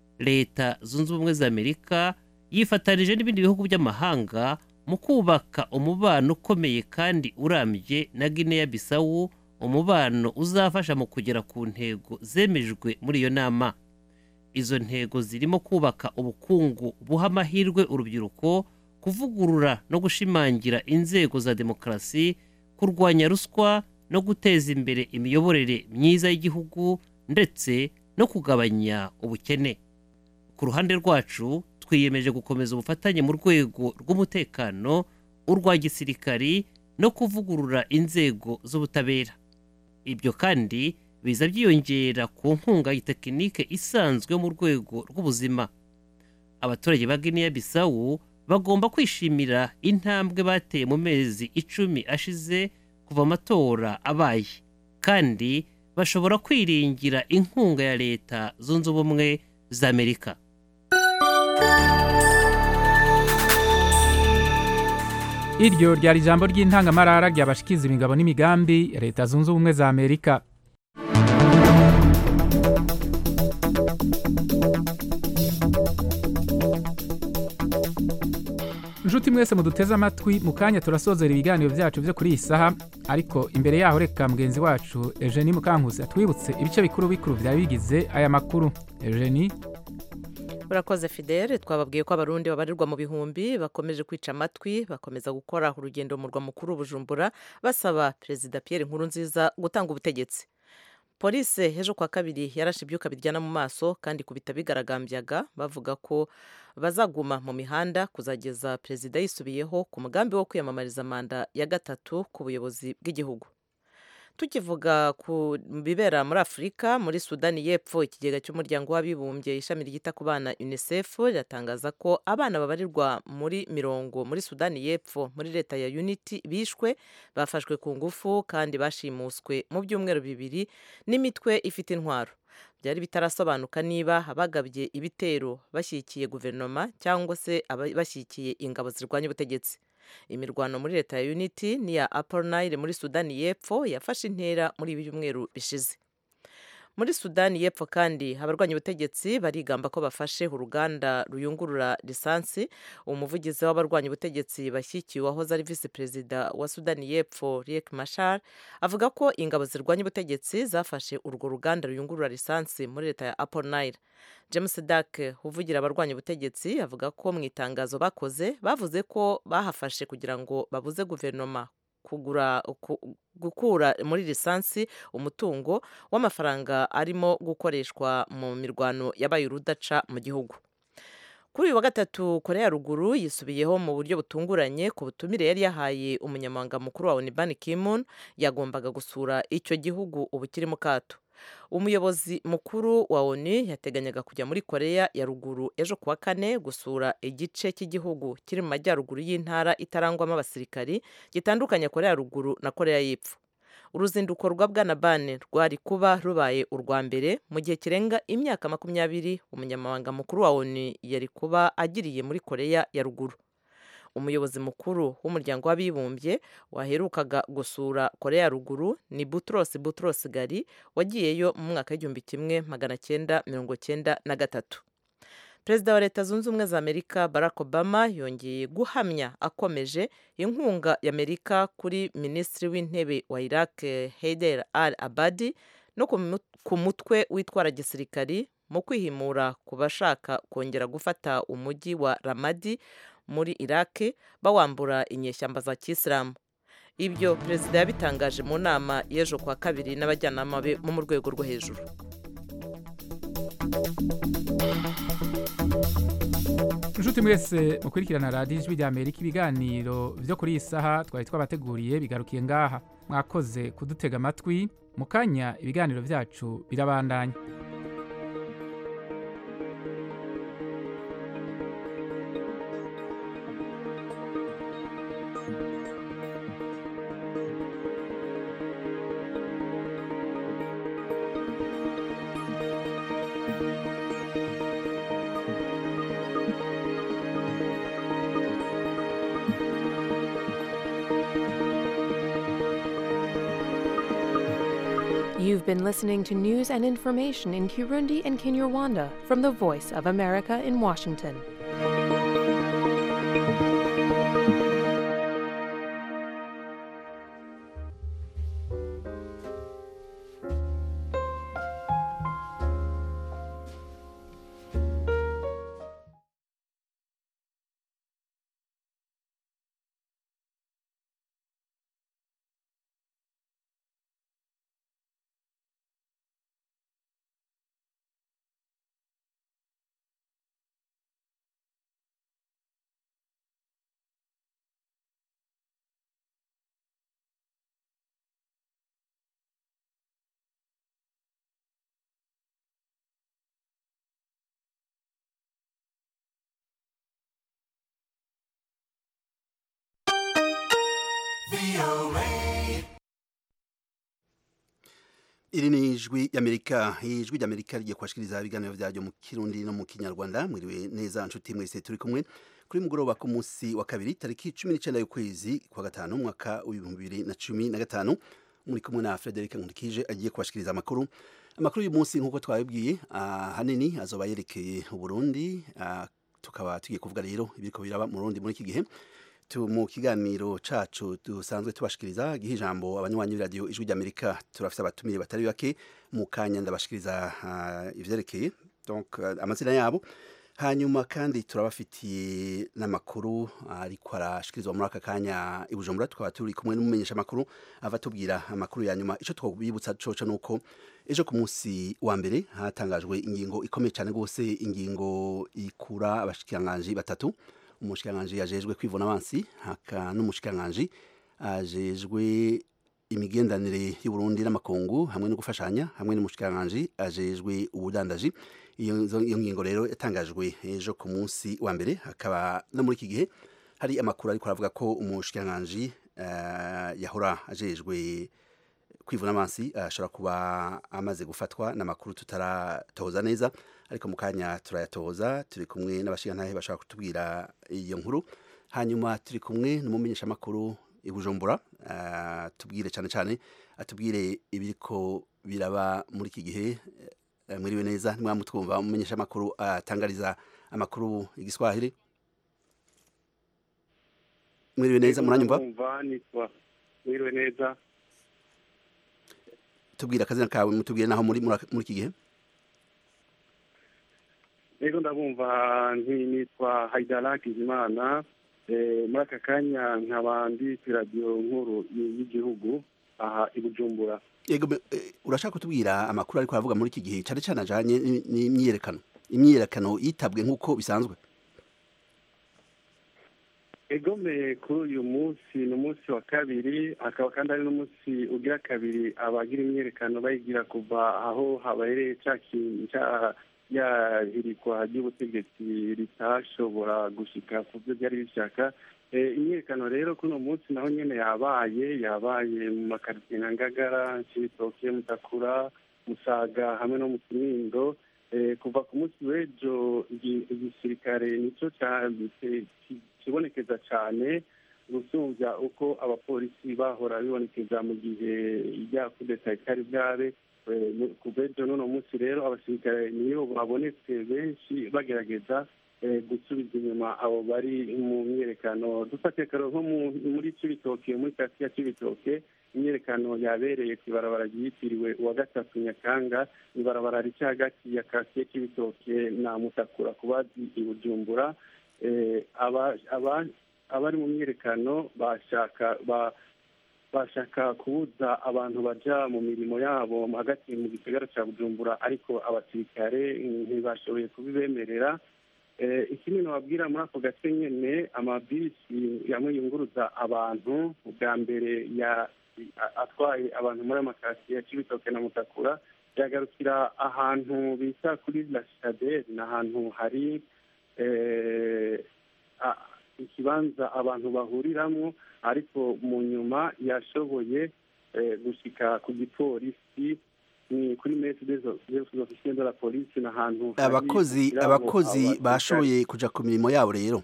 Speaker 7: leta zunze ubumwe za amerika yifatanije n'ibindi bihugu by'amahanga mu kubaka umubano ukomeye kandi urambye na guinea bisawu umubano uzafasha mu kugera ku ntego zemejwe muri iyo nama izo ntego zirimo kubaka ubukungu buha amahirwe urubyiruko kuvugurura no gushimangira inzego za demokarasi kurwanya ruswa no guteza imbere imiyoborere myiza y'igihugu ndetse no kugabanya ubukene ku ruhande rwacu twiyemeje gukomeza ubufatanye mu rwego rw'umutekano urwa gisirikari no kuvugurura inzego z'ubutabera ibyo kandi biza byiyongera ku nkunga y'itekinike isanzwe mu rwego rw'ubuzima abaturage ba guinea bisawu bagomba kwishimira intambwe bateye mu mezi icumi ashize kuva amatora abaye kandi bashobora kwiringira inkunga ya leta zunze ubumwe za amerika
Speaker 1: iryo ryari ijambo ry'intangamarara ryabashikiza imigabo n'imigambi ya leta zunze ubumwe za amerika inshuti mwese muduteze amatwi mu kanya turasozera ibiganiro byacu byo kuri iyi saha ariko imbere yaho reka mugenzi wacu eugenie mukankusi atwibutse ibice bikuru bikuru byari bigize aya makuru eugenie
Speaker 3: urakoze fidele twababwiye ko abarundi babarirwa mu bihumbi bakomeje kwica amatwi bakomeza gukora urugendo mu murwa mukuru bujumbura basaba perezida Pierre Nkurunziza gutanga ubutegetsi polisi ejo kwa kabiri yarashe ibyuka biryana mu maso kandi kubita bigaragambyaga bavuga ko bazaguma mu mihanda kuzageza perezida yisubiyeho ku mugambi wo kwiyamamariza manda ya gatatu ku buyobozi bw'igihugu tukivuga ku bibera muri afurika muri sudani y'epfo ikigega cy'umuryango w'abibumbye ishami ryita ku bana unicef riratangaza ko abana babarirwa muri mirongo muri sudani y'epfo muri leta ya unity bishwe bafashwe ku ngufu kandi bashimuswe mu byumweru bibiri n'imitwe ifite intwaro byari bitarasobanuka niba abagabye ibitero bashyigikiye guverinoma cyangwa se bashyigikiye ingabo zirwanya ubutegetsi imirwano muri leta ya unity n'iya upper nile muri sudani y'epfo yafashe intera muri ibi byumweru bishize muri sudani y'epfo kandi abarwanya ubutegetsi barigamba ko bafashe uruganda ruyungurura lisansi umuvugizi w'abarwanya ubutegetsi bashyikiwe wahoze ari visi perezida wa sudani y'epfo riek mashar avuga ko ingabo zirwanya ubutegetsi zafashe urwo ruganda ruyungurura lisansi muri leta ya upper nile james dak uvugira abarwanya ubutegetsi avuga ko mu itangazo bakoze bavuze ko bahafashe kugira ngo babuze guverinoma kugura gukura muri lisansi umutungo w'amafaranga arimo gukoreshwa mu mirwano yabaye urudaca mu gihugu kuri uyu wa gatatu korea ya ruguru yisubiyeho mu buryo butunguranye ku butumire yari yahaye umunyamabanga mukuru wa onibani kimun yagombaga gusura icyo gihugu ubu kiri mu kato umuyobozi mukuru wa oni yateganyaga kujya muri korea ya ruguru ejo kuwa kane gusura igice cy'igihugu kiri mu majyaruguru y'intara itarangwamo abasirikari gitandukanya korea ya ruguru na korea y'epfo uruzinduko rwa bwana bane rwari kuba rubaye urwa mbere mu gihe kirenga imyaka makumyabiri umunyamabanga mukuru wa oni yari kuba agiriye muri korea ya ruguru umuyobozi mukuru w'umuryango w'abibumbye waherukaga gusura korea ya ruguru ni butros butros gari wagiyeyo mu mwaka w'igihumbi kimwe magana cyenda mirongo cyenda na gatatu perezida wa leta zunze ubumwe za amerika barack obama yongeye guhamya akomeje inkunga y'amerika kuri minisitiri w'intebe wa iraq heider al abadi no ku mutwe witwara gisirikari mu kwihimura ku bashaka kongera gufata umujyi wa ramadi muri iraq bawambura inyeshyamba za kisilamu ibyo perezida yabitangaje mu nama y'ejo kwa kabiri n'abajyanama be bo mu rwego rwo hejuru
Speaker 1: inshuti mwese mukurikirana radiyo ijwi rya amerika ibiganiro byo kuri iyi saha twari twabateguriye bigarukiye ngaha mwakoze kudutega amatwi mu kanya ibiganiro byacu birabandanya
Speaker 12: You've been listening to news and information in Kirundi and Kinyarwanda from the Voice of America in Washington.
Speaker 5: iri ni ijwi ry'amerika ijwi ry'amerika rigiye kubashikiriza ibiganiro byaryo mu kirundi no mu kinyarwanda mwiriwe neza nshuti mwese turi kumwe kuri mugoroba ku munsi wa kabiri tariki cumi n'icyenda y'ukwezi kwa gatanu umwaka w'ibihumbi bibiri na cumi na gatanu muri kumwe na frederic nkurikije agiye kubashikiriza amakuru amakuru y'uyu munsi nk'uko twabibwiye ahanini azoba yerekeye uburundi tukaba tugiye kuvuga rero ibiriko biraba mu rundi muri iki gihe mu kiganiro cacu dusanzwe tubashikiriza giha ijambo abanywanyi b'iradiyo ijwi ry'amerika turafite abatumire batari bake mu kanya ndabashikiriza uh, ivyerekeye donc uh, amazina yabo hanyuma kandi turabafitiye n'amakuru ariko arashikirizwa muri aka kanya i bujumbura tukaba turi kumwe n'umumenyesha amakuru ava tubwira amakuru ya nyuma ico twobibutsa coco nuko ejo ku munsi wa mbere hatangajwe ingingo ikomeye cyane rwose ingingo ikura abashikiranganji batatu umushikiranganji yajejwe kwivuna abansi haka n'umushikiranganji ajejwe imigendanire y'uburundi n'amakungu hamwe no gufashanya hamwe n'umushikiranganji ajejwe ubudandaji iyo ngingo rero yatangajwe ejo ku munsi wa mbere hakaba no muri iki gihe hari amakuru ariko aravuga ko umushikiranganji uh, yahora ajejwe kwivuna abansi ashobora uh, kuba amaze gufatwa n'amakuru tutaratoza neza ariko mu kanya turayatoza turi kumwe n'abashingantahe bashobora kutubwira iyo nkuru hanyuma turi kumwe n'umumenyeshamakuru i bujumbura uh, tubwire cyane cyane atubwire ibiriko biraba muri iki gihe uh, mwiriwe neza nimwamutwumva umumenyeshamakuru atangariza amakuru igiswahili mwiriwe neza muranyumva
Speaker 4: mwiriwe neza
Speaker 5: tubwire akazina kawe mutubwire naho muri muri iki gihe
Speaker 4: rero ndabumva nitwa haidara kizimana muri aka kanya nkaba ndi ku radiyo nkuru y'igihugu aha i bujumbura
Speaker 5: yego urashaka kutubwira amakuru ariko aravuga muri iki gihe cyane cyane ajyanye n'imyiyerekano imyiyerekano yitabwe nk'uko bisanzwe
Speaker 4: egome kuri uyu munsi ni umunsi wa kabiri hakaba kandi ari n'umunsi ugira kabiri abagira imyiyerekano bayigira kuva aho habereye cya yahirikwa ry'ubutegetsi ritashobora gushika ku byo byari bishaka imyiyerekano rero kuri uno munsi naho nyine yabaye yabaye mu makaritsiye nka ngagara cibitoke mutakura musaga hamwe no mu kinindo kuva ku munsi w'ejo igisirikare nicyo kibonekeza cyane gusumbya uko abapolisi bahora bibonekeza mu gihe ijya kudeta itari bwabe kuva ejo n'uno munsi rero abasirikare niyo babonetse benshi bagerageza gusubiza inyuma abo bari mu myiyerekano dufate karo nko muri cibitoke muri kasiya cibitoke imyiyerekano yabereye ku ibarabara ryitiriwe uwa gatatu nyakanga ibarabara rica hagati ya kasiya cibitoke na mutakura ku bazi i bujumbura abari mu myiyerekano bashaka bashaka kubuza abantu baja mu mirimo yabo hagati mu gisagara cya bujumbura ariko abasirikare ntibashoboye kubibemerera ikindi nababwira muri ako gace nyine amabisi yamwe yunguruza abantu bwa mbere atwaye abantu muri amakasiye ya cibitoke na mutakura yagarukira ahantu bita kuri la citadelle ni ahantu hari ikibanza abantu bahuriramo ariko mu nyuma yashoboye gushyika ku gipolisi ni kuri mesi z'ofisiye de la polisi ni ahantu
Speaker 5: abakozi abakozi bashoboye kujya ku mirimo yabo rero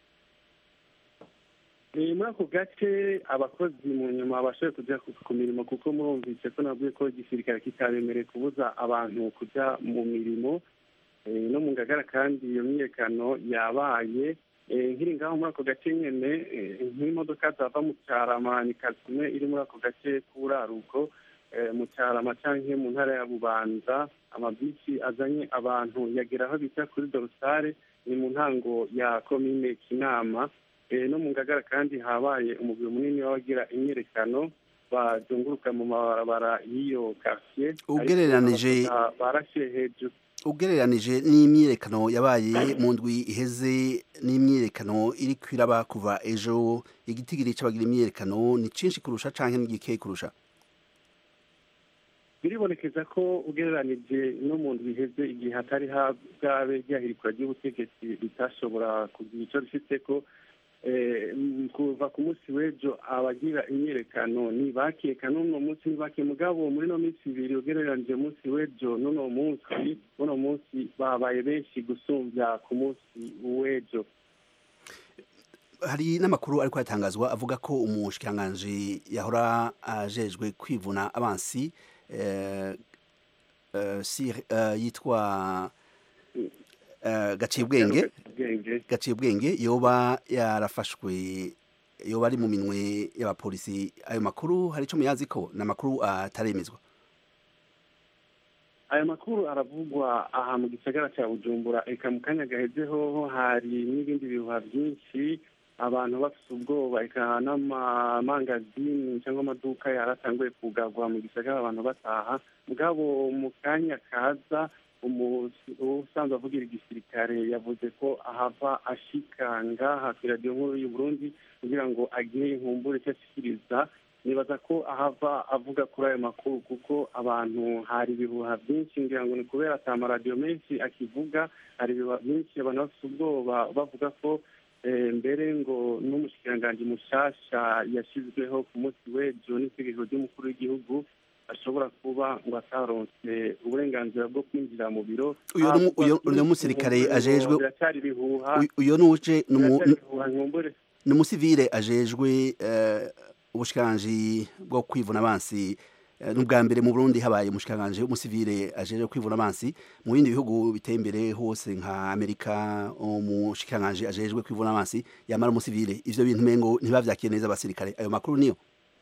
Speaker 4: muri ako gace abakozi mu nyuma bashoboye kujya ku mirimo kuko murumvise ko nabwiye ko igisirikare kitabemereye kubuza abantu kujya mu mirimo no mu ngagara kandi iyo myiyerekano yabaye nkiri ngaho muri ako gace nyine nk'imodoka zava mu cyarama ni kasime iri muri ako gace k'uraruko mu cyarama cyangwa mu ntara ya bubanza amabisi azanye abantu yagera aho bita kuri dorosare ni mu ntango ya komine kinama no mu ngagara kandi habaye umubiri munini w'abagira imyiyerekano bazunguruka mu mabarabara y'iyo kasiye
Speaker 5: ugereranije
Speaker 4: barashe hejuru
Speaker 5: ugereranije n'imyiyerekano yabaye mu ndwi iheze n'imyiyerekano iri kwiraba kuva ejo igitigiri cy'abagira imyiyerekano ni cyinshi kurusha cyangwa n'igikeye kurusha
Speaker 4: biribonekeza ko ugereranije no mu ndwi iheze igihe hatari bwabe ryahirikwa ry'ubutegetsi ritashobora kugira icyo rifite ko eh, m- kuva ku munsi w'ejo abagira imyiyerekano ntibakeka n'uno munsi ntibake mugabo muri no minsi ibiri ugereranije umunsi w'ejo n'uno munsi uno munsi babaye benshi gusumbya ku munsi w'ejo
Speaker 5: hari n'amakuru ariko yatangazwa avuga ko umushikiranganji yahora ajejwe kwivuna abansi eh, eh, Sir- eh, yitwa eh, gacibwenge
Speaker 4: ubwenge
Speaker 5: gacibwenge yoba yarafashwe yoba ari mu minwe y'abapolisi ayo makuru hari ico muyazi ko ni amakuru ataremezwa
Speaker 4: aya makuru aravugwa aha mu gisagara cya bujumbura eka mu kanya gaheze hoho hari n'ibindi bihuha byinshi abantu bafite ubwoba eka n'amamangazini cyangwa amaduka yaratanguye kugarwa mu gisagara abantu bataha mugabo mu kanya kaza umu- usanzwe avugira igisirikare yavuze ko ahava ashika ngaha ku radiyo nkuru y'u Burundi kugira ngo agire inkumbure icyo ashikiriza nibaza ko ahava avuga kuri ayo makuru kuko abantu hari ibihuha byinshi ngira ngo ni kubera ata amaradiyo menshi akivuga hari ibihuha byinshi abantu bafite ubwoba bavuga ko eh, mbere ngo n'umushikiranganji mushasha yashyizweho ku munsi w'ejo n'itegeko ry'umukuru w'igihugu ashobora kuba ngo ataronse uburenganzira bwo kwinjira mu biro
Speaker 5: Uyo ni umu- uyo- uyo musirikare ajejwe-
Speaker 4: biracyari ibihuha
Speaker 5: Uyu- uyo nuje ni umu-
Speaker 4: biracyari ibihuha nkumbure
Speaker 5: ni umusivile ajejwe eh, ubushikiranganji bwo kwivuna abansi Eh, ni ubwa mbere mu burundi habaye umushikiranganji w'umusivile ajejwe kwivuna abansi mu bindi bihugu biteye imbere hose nka amerika umushikiranganji ajejwe kwivuna abansi yamara umusivile ivyo bintu mengo ntibavyakiye neza abasirikare ayo makuru niyo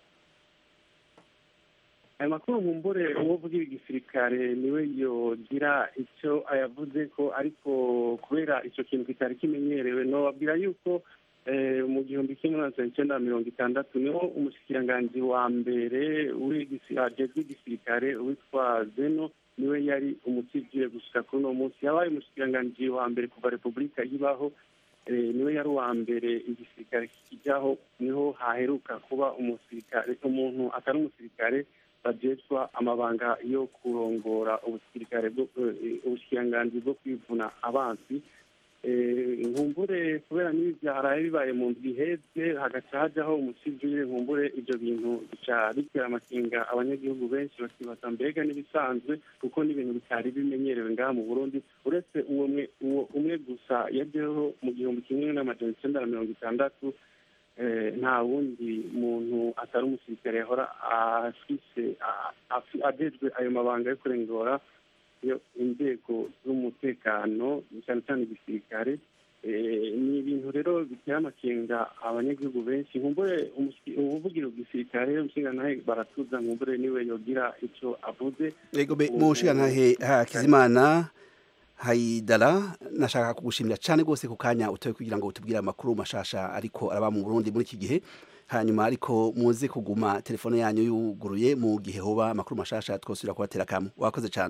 Speaker 4: ayo makuru nkumbure uwo uvugira igisirikare niwe yogira icyo ayavuze ko ariko kubera icyo kintu kitari kimenyerewe nobabwira yuko eh, mu gihumbi kimwe magana icyenda mirongo itandatu niho umushikiranganji wa mbere w'igisi- ajejwe igisirikare witwa zeno niwe yari umusivile gushika kuri uno munsi yabaye umushikiranganji wa mbere kuva repubulika ibaho eh, niwe yari uwa mbere igisirikare kijyaho niho haheruka kuba umusirikare umuntu atari umusirikare bajejwa amabanga yo kurongora ubusirikare bwo eh, ubushikiranganji bwo kwivuna abansi Eh, nkumbure kubera n'ibi byaraye bibaye mu ndwi iheze hagaca hajyaho umusivile nkumbure ibyo bintu bica bitera amakinga abanyagihugu benshi bakibaza mbega n'ibisanzwe kuko n'ibintu bitari bimenyerewe ngaha mu burundi uretse uwo mwe uwo umwe gusa yajyaho mu gihumbi kimwe n'amajana icyenda na mirongo itandatu eh, nta wundi muntu atari umusirikare yahora afise a- afi- ajejwe ayo mabanga yo kurengora iyo inzego z'umutekano cyane cyane igisirikare Eh, ni ibintu rero bitera amakenga abanyagihugu benshi nkumbure umusi- ubuvugira igisirikare umushingantahe baratuza nkumbure niwe yogira icyo avuze
Speaker 5: Ego be
Speaker 4: Ubu-
Speaker 5: mushikantahe Hakizimana Haidara nashaka kugushimira cyane rwose ku kanya utoye kugira ngo utubwire amakuru mashasha ariko araba mu Burundi muri iki gihe hanyuma ariko muze kuguma telefone yanyu yuguruye mu gihe hoba amakuru mashasha twosubira kubatera kamwe wakoze cyane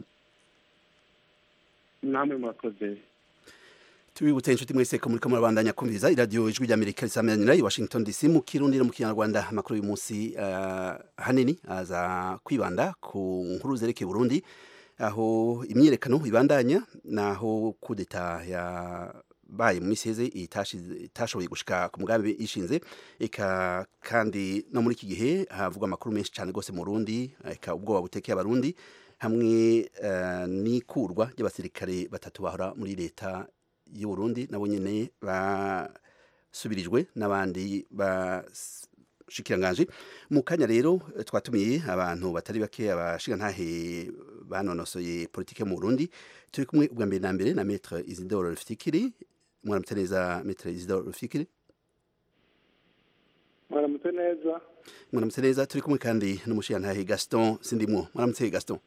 Speaker 4: namwe murakoze
Speaker 5: tubibutse inshuti mwese ko muriko murabandanya kumviriza iradiyo ijwi ry'amerika risamanira i washington dc mu kirundi no mu kinyarwanda amakuru y'uyu munsi uh, hanini aza kwibanda ku nkuru zerekeye burundi aho imyiyerekano ibandanya naho kudeta yabaye mu misi heze itashize- itashoboye gushika ku mugambi ishinze eka kandi no muri iki gihe havugwa amakuru menshi cyane rwose mu Burundi eka ubwoba butekeye abarundi hamwe eh, n'ikurwa ry'abasirikare batatu bahora muri leta y'u Burundi nabo nyene basubirijwe n'abandi bashikiranganje mu kanya rero eh, twatumiye abantu batari bake abashigantahe banonosoye politike mu Burundi turi kumwe ubwa mbere na mbere na Maître Isidore Rufikiri mwaramutse neza Maître Isidore Rufikiri
Speaker 2: mwaramutse neza
Speaker 5: mwaramutse neza turi kumwe kandi n'umushigantahe Gaston Sindimwo mwaramutse Gaston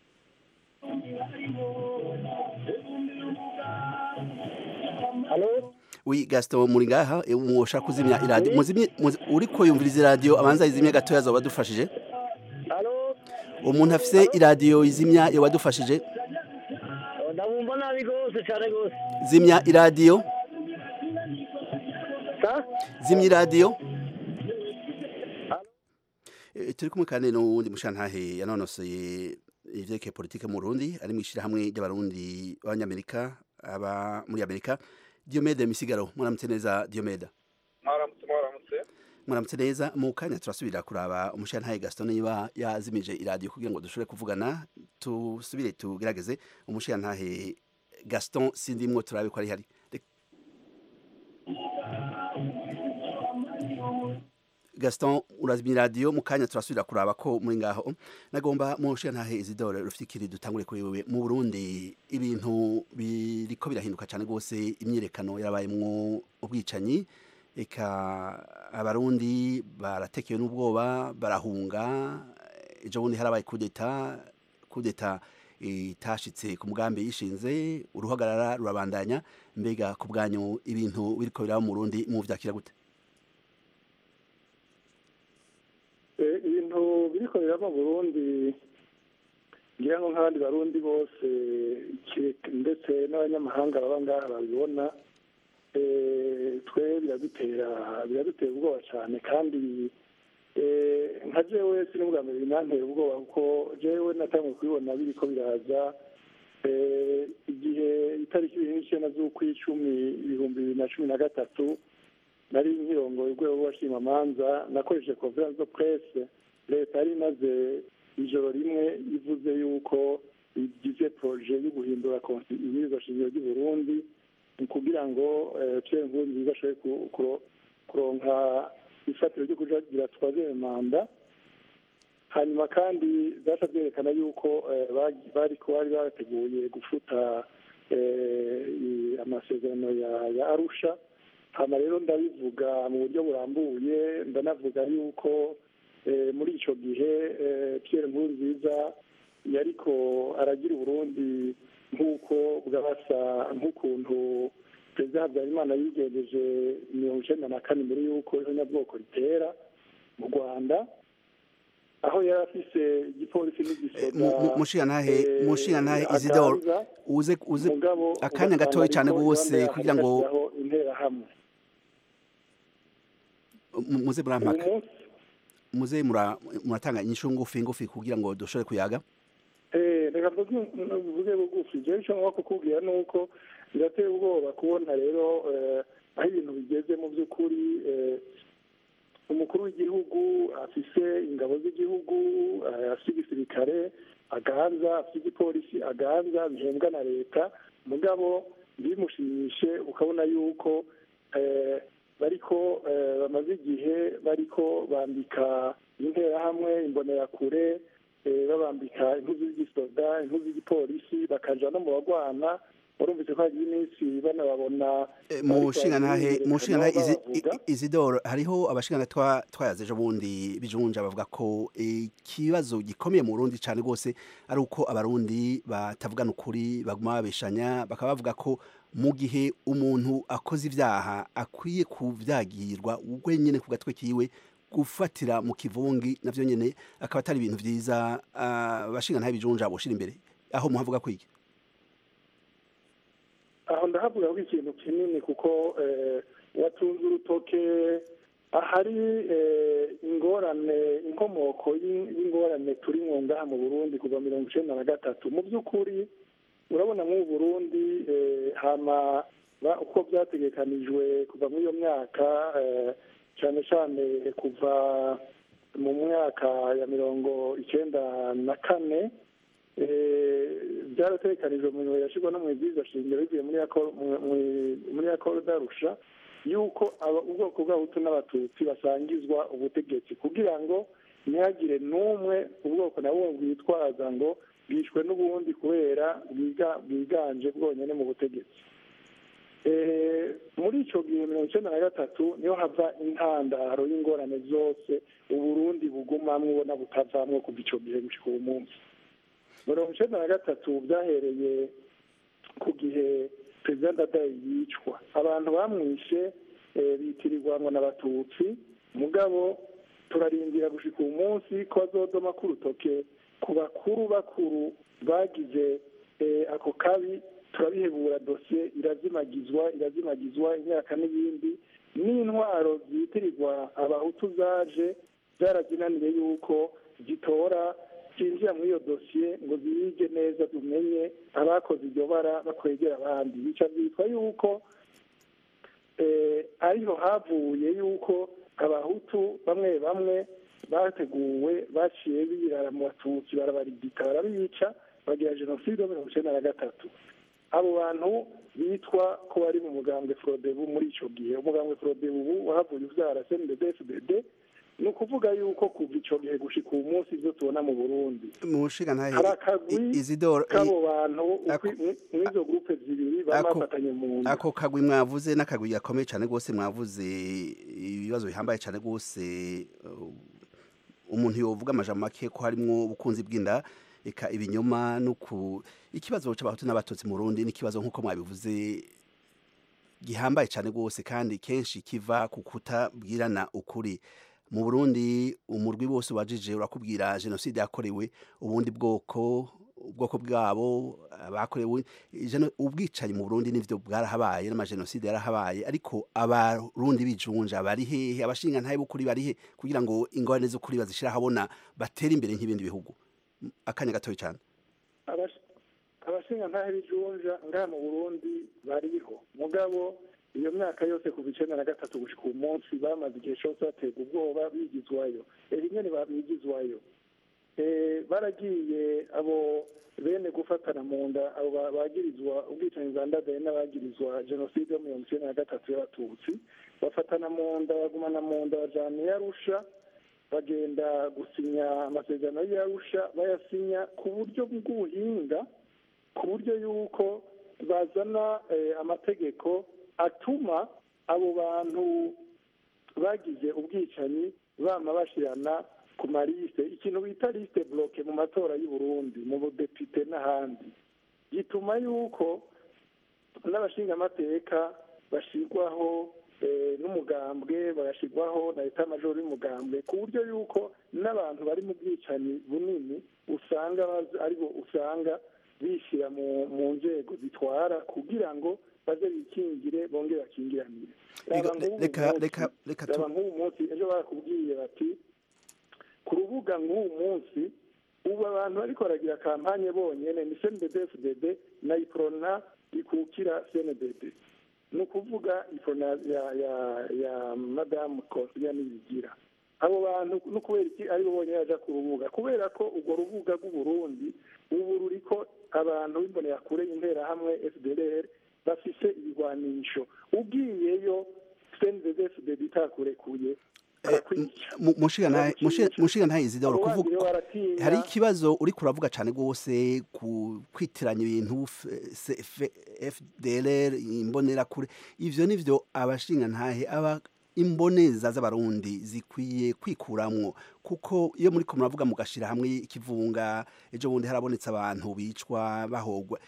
Speaker 2: halo
Speaker 5: Oui Gaston muri ngaha eh, mwoshaka kuzimya iradiyo muzimye muzi- uriko yumviriza iradiyo abanza izimye gatoya azoba adufashije
Speaker 2: halo
Speaker 5: umuntu afise iradiyo izimya yoba adufashije
Speaker 2: ndabumva nabi rwose cyane rwose
Speaker 5: zimya iradiyo
Speaker 2: sa
Speaker 5: zimya iradiyo Eh, turi kumwe kandi n'uwundi mushantahe yanonosoye ivyerekeye politike mu Burundi ari mu ishirahamwe ry'abarundi b'abanyamerika aba muri Amerika Diomede Misigaro mwaramutse neza Diomede
Speaker 13: mwaramutse
Speaker 5: muramutse neza mu kanya turasubira kuraba umushirantahe gaston niba yazimije iradiyo kugira ngo dushobore kuvugana tusubire tugerageze umushirantahe gaston sindimwo turabe ko ari hari gaston urazimya iradiyo mu kanya turasubira kuraba ko muri ngaho nagomba mu nshirantahe izidore rufite ikiri dutangure kuri wewe mu burundi ibintu biriko birahinduka cyane rwose imyirekano yarabayemwo ubwicanyi eka abarundi baratekewe n'ubwoba barahunga ejo bundi harabaye kudeta kudeta itashitse ku mugambi yishinze uruhagarara rurabandanya mbega ku bwanyu ibintu biriko biraba mu Burundi mu vyakira gute
Speaker 2: ibintu biriko biraba mu Burundi ngira ngo nk'abandi barundi bose ndetse n'abanyamahanga baba ngaha babibona twe biradutera biradutera ubwoba cyane kandi nka jewe sinubwa mbere binantera ubwoba kuko jewe natangiye kubibona biriko biraza igihe itariki ibiri n'icyenda z'ukw'icumi ibihumbi bibiri na cumi na gatatu nari nkirongoye urwego rw'abashimamanza nakoresheje conference de presse leta yari imaze ijoro rimwe ivuze yuko igize proje yo guhindura ibwirizwa shingiro ry'u Burundi kugira ngo Pierre Nkurunziza ashobore kuronka ifatiro ryo kujagira twazere manda hanyuma kandi zaca byerekana yuko bari bari barateguye gufuta amasezerano ya arusha hano rero ndabivuga mu buryo burambuye ndanavuga yuko muri icyo gihe Pierre Nkurunziza yariko aragira uburundi nk'uko bwabasa nk'ukuntu perezida habyarimana yigenjeje mirongo icyenda na kane mbere y'uko ihonyabwoko ritera mu rwanda aho yari afise igipolisi n'igisoda
Speaker 5: mushirantahe mushirantahe isidore uze uze akanya gatoya cyane rwose kugira ngo
Speaker 2: interahamwe
Speaker 5: muze murampaka muze muratanga inyishu ngufi ngufi kugira ngo dushobore kuyaga
Speaker 2: reka mvuge bugufi jewe icyo ngomba kukubwira ni uko birateye ubwoba kubona rero aho ibintu bigeze mu by'ukuri umukuru w'igihugu afise ingabo z'igihugu afite igisirikare aganza afite igipolisi aganza bihembwa na leta mugabo bimushimishe ukabona yuko bariko bamaze igihe bariko bambika interahamwe imbonerakure babambika impuzu z'igisoda impuzu z'igipolisi bakaja no mu bagwana urumvise ko hagiye iminsi banababona
Speaker 5: mushingantahe mushingantahe izidoro hariho abashingana twayaze ejo bundi bijunja bavuga ko ikibazo gikomeye mu Burundi cyane rwose ari uko abarundi batavugana ukuri baguma babeshanya bakaba bavuga ko mu gihe umuntu akoze ibyaha akwiye kubyagirwa wenyine ku gatwe kiwe gufatira mu kivungi navyo nyene akaba atari ibintu vyiza abashingana bijunja boshira imbere aho muhavuga kwiki
Speaker 2: aho ndahavuga ko ikintu kinini kuko watunze urutoke ahari ingorane inkomoko y'ingorane turi ngaha mu burundi kuva mirongo icenda na gatatu mu by'ukuri urabona nk'ubu burundi hama uko byategekanijwe kuva muri iyo myaka cyane cyane kuva mu myaka ya mirongo icyenda na kane byaratekanijwe mu mirimo yashyirwa no mu ibyiza shingiro bivuye muri yakoro darusha yuko ubwoko bw'abahutu n'abatutsi basangizwa ubutegetsi kugira ngo ntihagire n'umwe ubwoko na bumwe bwitwaza ngo bwishwe n'ubundi kubera bwiganje bwonyine mu butegetsi muri icyo gihe mirongo icyenda na gatatu niho hava intandaro y'ingorane zose uburundi bugumamwo ubona butavamwo kuva icyo gihe gushyika uwo munsi mirongo icyenda na gatatu byahereye ku gihe perezida ndadaye yicwa abantu bamwishe bitirirwa ngo n'abatutsi mugabo turarindira gushyika uwo munsi ko bazodoma k'urutoke ku bakuru bakuru bagize ako kabi turabihebura dosiye irazimagizwa irazimagizwa imyaka n'ibindi n'intwaro zitirirwa abahutu zaje zarazinaniye yuko zitora zinjira muri iyo dosiye ngo ziyige neza tumenye abakoze iryo bara bakwegera abandi bica byitwa yuko ariho havuye yuko abahutu bamwe bamwe bateguwe baciye birara mu batutsi barabarigita barabica bagira jenoside mirongo icyenda na gatatu abo bantu bitwa ko bari mu mugambwe forodebu muri icyo gihe umugambwe forodebu ubu wahavuye ubyara cndfdd ni ukuvuga yuko kuva icyo gihe gushika uwo munsi ibyo tubona mu burundi
Speaker 5: mushiga ntahe
Speaker 2: hari akagwi
Speaker 5: izidoro
Speaker 2: k'abo bantu mw'izo gurupe zibiri baba
Speaker 5: Ako-
Speaker 2: bafatanye mu nda
Speaker 5: ako kagwi mwavuze n'akagwi gakomeye cyane rwose mwavuze ibibazo bihambaye cyane rwose uh, umuntu yovuga amajambo make ko harimo ubukunzi bw'inda eka ibinyoma no ku ikibazo cy'abahutu n'abatutsi mu Burundi n'ikibazo nk'uko mwabivuze gihambaye cyane rwose kandi kenshi kiva ku kutabwirana ukuri mu Burundi umurwi wose ubajije urakubwira jenoside yakorewe ubundi bwoko ubwoko bwabo abakorewe jeno- ubwicanyi mu Burundi nivyo bwarahabaye n'amajenoside yarahabaye ariko abarundi bijunja bari hehe abashinga ntaye bukuri bari he kugira ngo ingorane z'ukuri bazishira habona batere imbere nk'ibindi bihugu M- akanya gatoya cyane
Speaker 2: Abash- abashinga ntahe bijunja ngaha mu burundi bariho mugabo iyo myaka yose kuva icenda na gatatu gushika uyu munsi bamaze igihe cose baterwa ubwoba bigizwayo rimwe ntibabigizwayo Eh, baragiye abo bene gufatana mu nda abo ba- bagirizwa ubwicanyi bwa ndadaye n'abagirizwa jenoside yo mirongo icyenda na gatatu y'abatutsi bafatana mu nda bagumana mu nda bajana i arusha bagenda gusinya amasezerano y'arusha bayasinya ku buryo bw'ubuhinga ku buryo yuko bazana eh, amategeko atuma abo bantu bagize ubwicanyi bama bashirana ku marisite ikintu bita lisite bloke mu matora y'u Burundi mu budepite n'ahandi gituma yuko n'abashingamateka bashirwaho eh, n'umugambwe bagashirwaho na leta majoro y'umugambwe ku buryo yuko n'abantu bari mu bwicanyi bunini usanga bazi- aribo usanga bishyira mu mu nzego zitwara kugira ngo baze bikingire bongere bakingiranire Raba nk'ubu
Speaker 5: reka
Speaker 2: munsi-
Speaker 5: reka reka tu-
Speaker 2: raba nk'ubu munsi ejo barakubwiye bati ku rubuga nk'ubu munsi ubu abantu bariko baragira kampanye bonyene ni cnddfdd na iprona ikukira cndd ni ukuvuga iprona ya ya ya madamu konsilia nibigira abo bantu no kubera iki aribo bonyene baja ku rubuga kubera ko urwo rubuga rw'uburundi ubu ruriko abantu b'imbonerakure interahamwe fdlr bafise ibigwanisho ugiyeyo cnddfdd itakurekuye
Speaker 5: Mu- mushiga ntahe mushiga- mushiga ntahe izidoro
Speaker 2: Abo bandi
Speaker 5: kuvuga
Speaker 2: rero baratinya.
Speaker 5: hari ikibazo uri kuravuga cyane rwose ku kwitiranya ibintu F- C- F- FDLR imbonerakure ivyo nivyo abashinga ntahe aba imboneza z'abarundi zikwiye kwikuramwo kuko iyo muri ko muravuga mugashira hamwe ikivunga ejo bundi harabonetse abantu bicwa bahogwa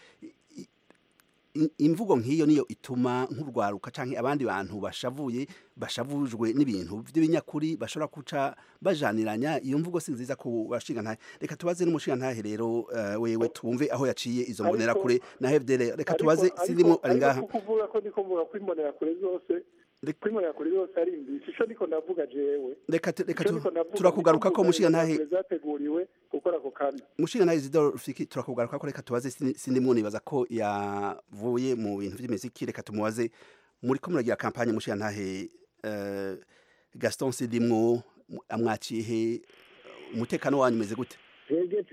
Speaker 5: I- imvugo nk'iyo niyo ituma nk'urwaruka canke abandi bantu bashavuye bashavujwe n'ibintu by'ibinyakuri bashobora kuca bajaniranya iyo mvugo si nziza ku bashinga ntahe reka tubaze n'umushinga ntahe rero eh, wewe twumve aho yaciye izo
Speaker 2: Ariko-
Speaker 5: mbonera kure na FDL reka
Speaker 2: Ariko-
Speaker 5: tubaze
Speaker 2: ariko-
Speaker 5: sindimo ari ngaha
Speaker 2: ariko kuvuga ko ndiko mvuga ko imbonerakure zose ko imbonerakure zose ari imbisi ico ndiko ndavuga jewe
Speaker 5: reka tu- reka
Speaker 2: Ico
Speaker 5: tu-
Speaker 2: ndiko ndavuga,
Speaker 5: turakugaruka
Speaker 2: ndiko
Speaker 5: ko
Speaker 2: mvuga
Speaker 5: mushinga ntahe
Speaker 2: imbonerakure zateguriwe gukora ako kabi
Speaker 5: mushinga ntahe Isidore Rufiki turakugaruka ko reka tubaze sindi- sindimo nibaza ko yavuye mu bintu by'imiziki reka tumubaze muri ko muragira kampanye mushinga ntahe eh, Gaston Sidimwo amwaciye he umutekano wanyu umeze gute
Speaker 13: twebwe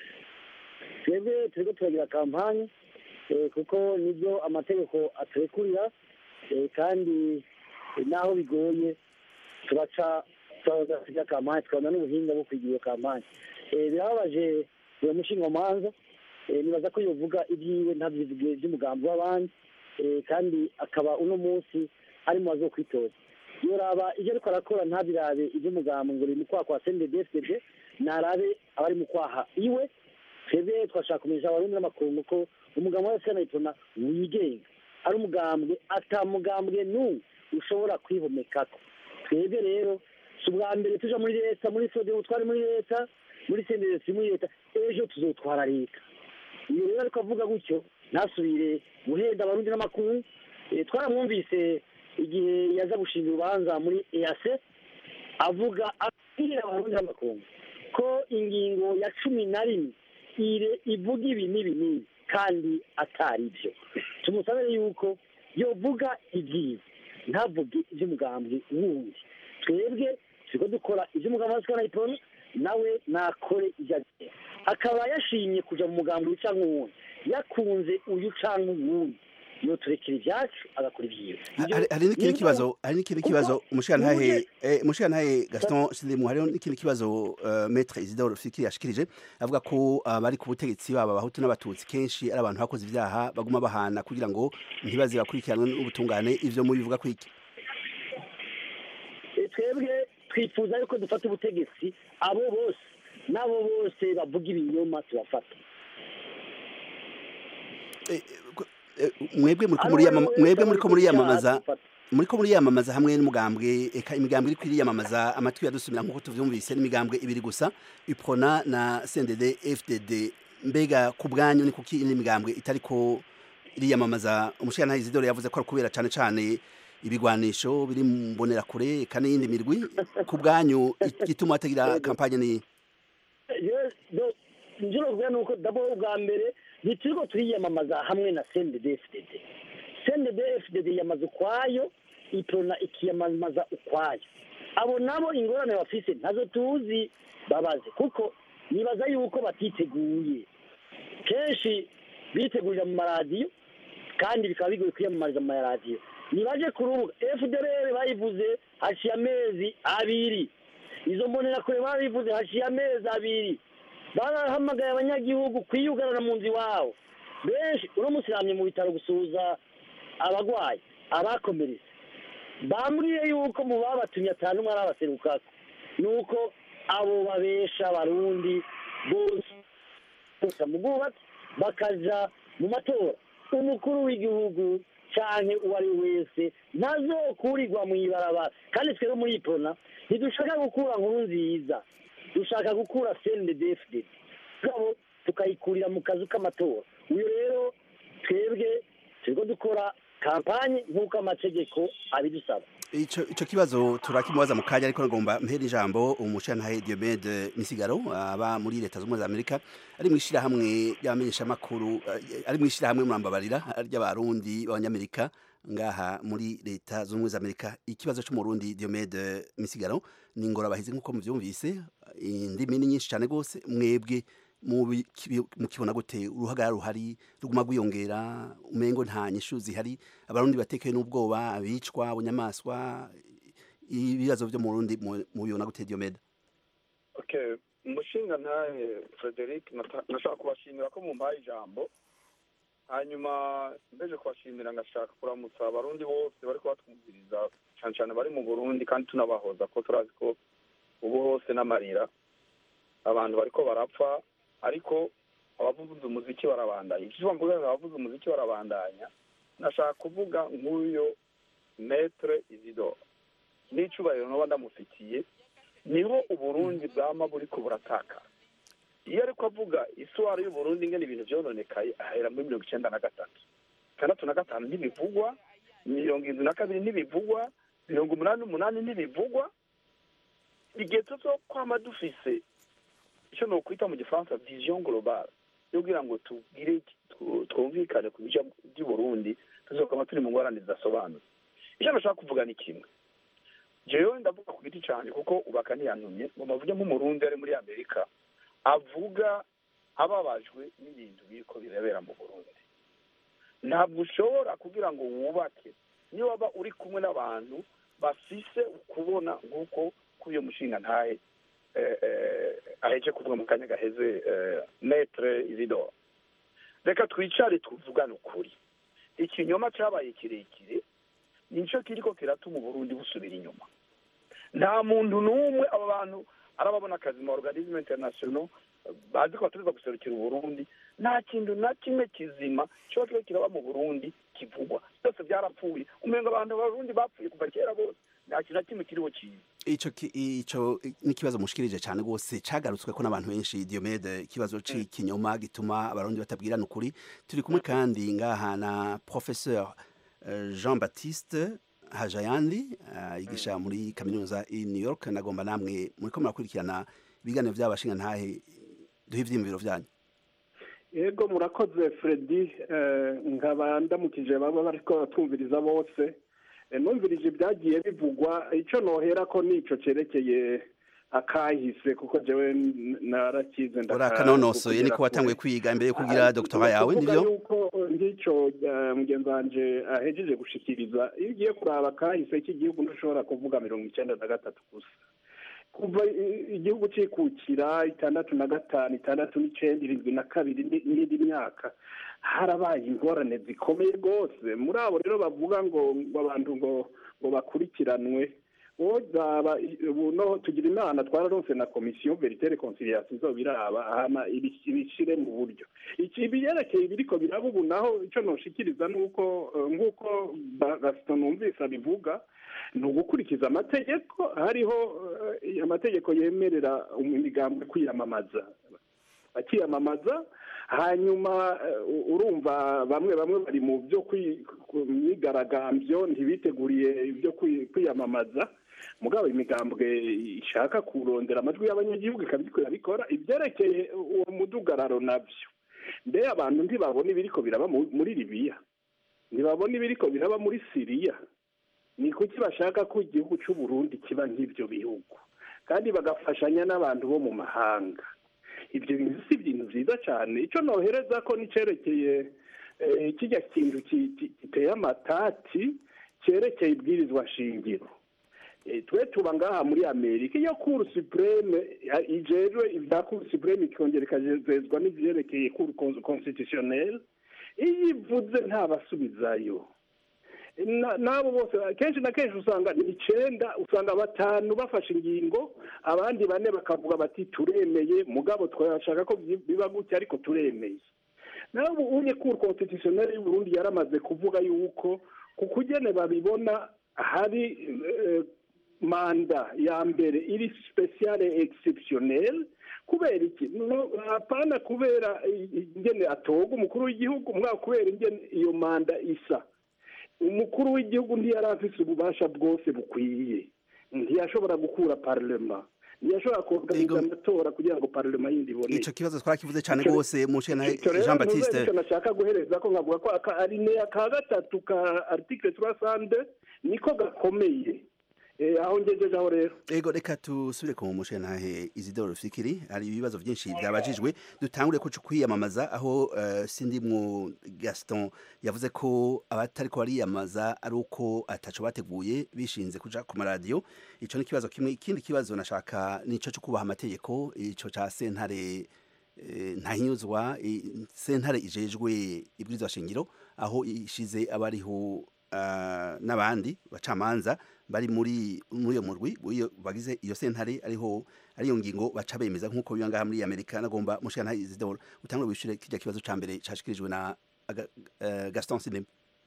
Speaker 13: twebwe turiko turagira kampanye eh, kuko nibyo amategeko aturekurira eh, kandi eh, naho bigoye turaca turasiga kampanye tukabona n'ubuhinga bwo kwigira iyo kampanye Eh, birababaje uwo mushingamanza eh, nibaza ko yovuga ibyiwe ntabyivuge by'umugambi w'abandi eh, kandi akaba uno munsi ari mu bazokwitoza yoraba ibyo ariko arakora ntabirabe iby'umugambi ngo ni mu kwaha kwa sendedefdede narabe abari mu kwaha iwe twebwe twashaka kumenyesha abarundi n'amakungu ko umugambi wa senayitona wigenga ari umugambwe atamugambwe n'umwe ushobora kwihomekako twebwe rero si ubwa mbere tuja muri leta muri sodiyo twari muri leta muri sendedesi muri leta ejo tuzotwara leta iyo rero ariko avuga gutyo ntasubire guhenda abarundi n'amakungu Eh, twaramwumvise igihe yaza gushinga urubanza muri ease avuga abwira abarundi n'amakungu ko ingingo ya cumi na rimwe ire ivuga ibi n'ibi n'ibi kandi atari byo tumusabe yuko yovuga ibyiza ntavuge iby'umugambi wundi twebwe turiko dukora ivy'umugambi wa sikana ipona nawe nakore ivyo agiye akaba yashimye kuja mu mugambi uyu canke uwundi yakunze uyu canke uwundi yo turekera ivyacu agakora ivyiwe
Speaker 5: hari hari n'ikindi kibazo hari n'ikindi kibazo umushirantahe eh, umushirantahe Gaston Sindimwe hariho n'ikindi kibazo uh, Maître Isidore Fikiri yashikirije avuga ko abari ku butegetsi baba abahutu n'abatutsi kenshi ari abantu bakoze ivyaha baguma bahana kugira ngo ntibaze bakurikiranwe n'ubutungane ivyo mubivuga kwiki
Speaker 13: Eh, twebwe twifuza yuko dufata ubutegetsi abo bose n'abo bose bavuga ibinyoma tubafata
Speaker 5: mwebwe muri ko muri yamama- mwebwe muri ko muri yamamaza muri ko muri yamamaza hamwe n'umugambwe eka imigambwe iri kwiriyamamaza amatwi yadusumira nk'uko tuvyumvise n'imigambwe ibiri gusa iprona na CNDD FDD mbega ku bwanyu ni kuki indi migambwe itari ko iriyamamaza umushirantahe Isidore yavuze ko ari kubera cane cane ibigwanisho biri mu mbonerakure eka n'iyindi mirwi ku bwanyu igituma hatagira kampanye ni
Speaker 13: njye novuga ni uko dabo ubwa mbere ntituriko turiyamamaza hamwe na CNDD-FDD CNDD-FDD yamaze ukwayo iprona ikiyamamaza ukwayo abo nabo ingorane bafise ntazo tuzi babaze kuko nibaza yuko batiteguye kenshi bitegurira mu maradiyo kandi bikaba bigoye kwiyamamariza mu maradiyo nibaje ku rubuga FDLR bayivuze haciye amezi abiri izo mbonerakure babivuze haciye amezi abiri barahamagaye abanyagihugu kwiyugarana mu nzu iwabo benshi uno munsi namye mu bitaro gusuhuza abagwayi abakomeretse bambwiye yuko mu babatumye atanu umwe arabaserukako ni uko abo babesha abarundi bose bose mu bwubatsi bakaja mu matora umukuru w'igihugu canke uwo ari we wese ntazokurirwa mu ibarabara kandi twebwe muri ipona ntidushaka gukura nkuru nziza dushaka gukura CNDD-FDD gabo tukayikurira mu kazu k'amatora uyu rero twebwe turiko dukora kampanye nk'uko amategeko abidusaba
Speaker 5: Ico ico kibazo turakimubaza mu kanya ariko ngomba mpera ijambo umushantahe Diomede Misigaro aba muri leta z'umwe za Amerika ari mwishira hamwe y'amenyesha makuru ari mwishira hamwe murambabarira ry'abarundi b'abanyamerika ngaha muri leta z'umwe za Amerika ikibazo cyo mu Burundi Diomede Misigaro ni ngora bahize nkuko muvyumvise indimi ni nyinshi cyane gose mwebwe mukibona gute uruhagara ruhari ruguma rwiyongera umengo nta nyishu zihari abarundi batekewe n'ubwoba abicwa bunyamaswa ibibazo byo mu Burundi mubibona gute Diomede
Speaker 14: okay umushinga ntahe Frederic nashaka kubashimira ko mumpaye ijambo hanyuma mbeje kubashimira ngashaka kuramutsa abarundi bose bari kubatwumviriza cyane cyane bari mu Burundi kandi tunabahoza ko turazi ko ubu hose n'amarira abantu bariko barapfa ariko abavuza umuziki barabandanya ikivuga ngo abavuza umuziki barabandanya nashaka kuvuga nk'uyo metre isidore n'icubahiro noba ndamufitiye niho uburundi bwama buriko burataka iyo ariko avuga isuwari y'uburundi ingene ibintu vyononekaye ahera muri mirongo icenda na gatatu itandatu na gatanu ntibivugwa mirongo indwi na kabiri ntibivugwa mirongo umunani n'umunani ntibivugwa igihe tuzo kwama dufise icyo ni ukwita mu gifaransa vision globale yo kugira ngo tugire twumvikane ku bice by'uburundi tuzokama turi mu ngorane zidasobanutse icyo nashaka kuvuga ni kimwe jewe ndavuga ku giti cyane kuko ubaka ntiyantumye ngo mavuge nk'umurundi ari muri amerika avuga ababajwe n'ibintu biriko birabera mu burundi ntabwo ushobora kugira ngo wubake niyo waba uri kumwe n'abantu bafise ukubona nk'uko kuri iyo mushinga ntahe aheje kuvuga mu kanya gaheze metre isidore reka twicare tuvugane ukuri ikinyoma cyabaye kirekire nicyo kiriko kiratuma uburundi busubira inyuma nta muntu n'umwe aba bantu arababona akazi mu organisme international bazi ko batuza guserukira uburundi nta kintu na kimwe kizima kiba kiba kiraba mu burundi kivugwa byose byarapfuye umenga abantu b'abarundi bapfuye kuva kera bose nta kintu na kimwe kiriho cyiza
Speaker 5: ico ico n'ikibazo mushikirije cyane gose cagarutswe ko n'abantu benshi Diomede ikibazo c'ikinyoma gituma abarundi batabwirana ukuri turi kumwe kandi ngaha na professeur Jean Baptiste Hajayandi yigisha muri kaminuza i New York nagomba namwe muri ko murakurikirana ibiganiro by'abashinga ntahe duhe ivyimviro vyanyu
Speaker 15: yego murakoze Freddy nkaba ndamukije baba bariko batumviriza bose Eh, numvirije ibyagiye bivugwa icyo nohera ko nico cerekeye akahise kuko jewe n- narakize ndaka-
Speaker 5: urakanonosoye
Speaker 15: kugera
Speaker 5: niko watanguye
Speaker 15: kure.
Speaker 5: kwiga imbere yo kugira
Speaker 15: Ah,
Speaker 5: doktora yawe
Speaker 15: kuvuga
Speaker 5: nivyo
Speaker 15: yuko nk'icyo eh, mugenzi wanje ahejeje gushikiriza iyo ugiye kuraba kahise k'igihugu ntushobora kuvuga mirongo icyenda na gatatu gusa kuva i- igihugu cikukira itandatu na gatanu itandatu n'icenda irindwi na kabiri ni- n'indi myaka harabaye ingorane zikomeye rwose muri abo rero bavuga ngo ngo abantu ngo ngo bakurikiranwe wozaba ubu no tugira imana twararonse na komisiyo veritere conciliation izobiraba hama ibi- ibishire mu buryo iki ibiyerekeye ibiriko biraba ubu naho ico noshikiriza nuko eh, nk'uko Ba- gaston numvise abivuga ni ugukurikiza amategeko hariho eh, amategeko yemerera imigambwe kwiyamamaza bakiyamamaza hanyuma eh, u- urumva bamwe bamwe bari mu byo kwi- ku- myigaragambyo ntibiteguriye ibyo kwi- kwiyamamaza mugabo imigambwe ishaka kurondera amajwi y'abanyagihugu ikabiriko irabikora ibyerekeye uwo mudugararo nabyo mbe abantu ntibabona ibiriko biraba mu- muri libiya ntibabona ibiriko biraba muri siriya ni kuki bashaka ko igihugu cy'u Burundi kiba nk'ibyo bihugu kandi bagafashanya n'abantu bo mu mahanga ibyo bintu si ibintu byiza cyane icyo nohereza ko n'icyerekeye eh, kijya kintu ki- ki- giteye amatati cyerekeye ibwirizwa shingiro Eh, twe tuba ngaha muri amerika iyo kuru supreme eh, ijejwe ibya kuru supreme ikongera ikajezezwa n'ivyerekeye kuru constitutionnel iyo ivuze ntabasubizayo Na- n'abo bose kenshi na kenshi usanga ni icenda usanga batanu bafashe ingingo abandi bane bakavuga bati turemeye mugabo twashaka ko byi- biba gutya ariko turemeye nawe ubu unye kuru constitutionnel y'uburundi yaramaze kuvuga yuko ku kugene babibona hari eh, manda ya mbere iri speciale exceptionnel kubera iki no hapana kubera i- ingene atoga umukuru w'igihugu mwa kubera ingene iyo manda isa umukuru w'igihugu ntiyari afise ububasha bwose bukwiye ntiyashobora gukura parlema ntiyashobora kuorganiza amatora kugira ngo parlema yindi iboneke
Speaker 5: ico kibazo twarakivuze cane
Speaker 15: Ico-
Speaker 5: rwose mushena
Speaker 15: Ico rero
Speaker 5: Jean
Speaker 15: muze
Speaker 5: Baptiste
Speaker 15: nico nashaka guhereza ko nkavuga ko aka alineya ka gatatu ka article 300 niko gakomeye Eh, aho ngejeje aho rero
Speaker 5: ego reka tusubire ku mushenantahe Isidore Fikiri hari ibibazo byinshi byabajijwe dutangure ko kwiyamamaza aho uh, sindimwo Gaston yavuze ko abatari ko bariyamaza ari uko ataco bateguye bishinze kuja ku maradiyo ico ni kibazo kimwe ikindi kibazo nashaka nico cyo kubaha amategeko ico ca sentare eh, ntahinyuzwa i- sentare ijejwe ibwirizwa shingiro aho ishize abariho uh, n'abandi bacamanza bari muri muri iyo murwi iyo bagize iyo sentare ariho ariyo ngingo baca bemeza nk'uko biba ngaha muri Amerika nagomba mushana Isidore utangure wishure kijya kibazo ca mbere cashikirijwe na Aga- eh, Gaston Sinem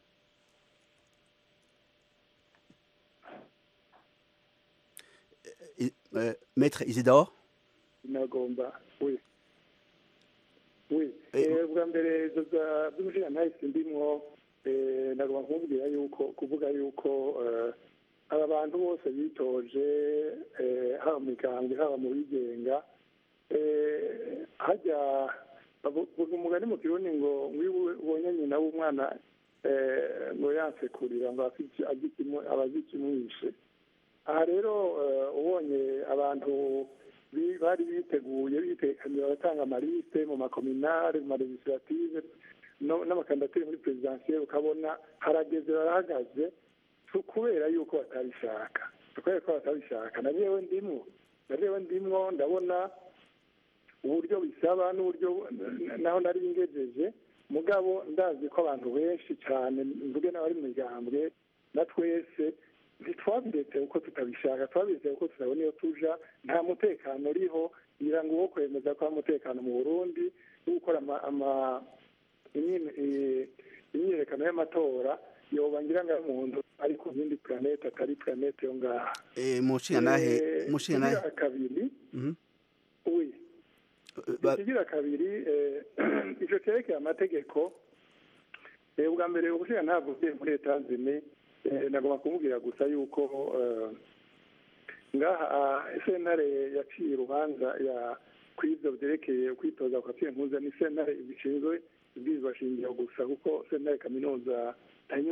Speaker 5: Eh, eh, Maître Isidore
Speaker 16: nagomba we we eh, bwa mbere izo za by'umushinga ntahise ndimwo eh, nagomba kumubwira yuko kuvuga yuko eh, aba bantu bose bitoje eh, haba mu migambwe haba mu bigenga eh, hajya bavuga umugani mu kirundi ngo ngwiwe ubonye nyina w'umwana eh, ngo yansekurira ngo afite abazi ikimwishe aha rero eh, ubonye abantu bi- bari biteguye bitekaniye baratanga amaliste mu makominare mu malegislative no- n'amakandidatire muri perezidansiye ukabona harageze barahagaze tu- kubera yuko batabishaka kubera ko batabishaka na jewe ndimwo na jewe ndimwo ndabona uburyo bisaba n'uburyo naho nari ngejeje mugabo ndazi ko abantu benshi cyane mvuge n'abari mu migambwe na twese ntitwabiretse uko tutabishaka twabiretse uko tutabona iyo tuja nta mutekano uriho ngira ngo uwo kwemeza ko hari umutekano mu burundi wo gukora ama- ama- imyime- eh, imyiyerekano y'amatora yoba ngira ngo ari umuntu ari ku yindi planete atari planete yo ngaha
Speaker 5: eh mushinanahe
Speaker 16: Eh,
Speaker 5: mushinanahe
Speaker 16: ikigira kabiri
Speaker 5: Mhm.
Speaker 16: oui
Speaker 5: ba-
Speaker 16: ikigira kabiri eh, ico cerekeye amategeko eh, ubwa mbere ubushinga ntabwo uvuye muri etanzini nagomba kumubwira gusa yuko eh, ngaha ah, sentare yaciye urubanza ya kw'ivyo vyerekeye kwitoza kwa mpuza ni sentare bishinzwe ibwirizwa shingiro gusa kuko sentare kaminuza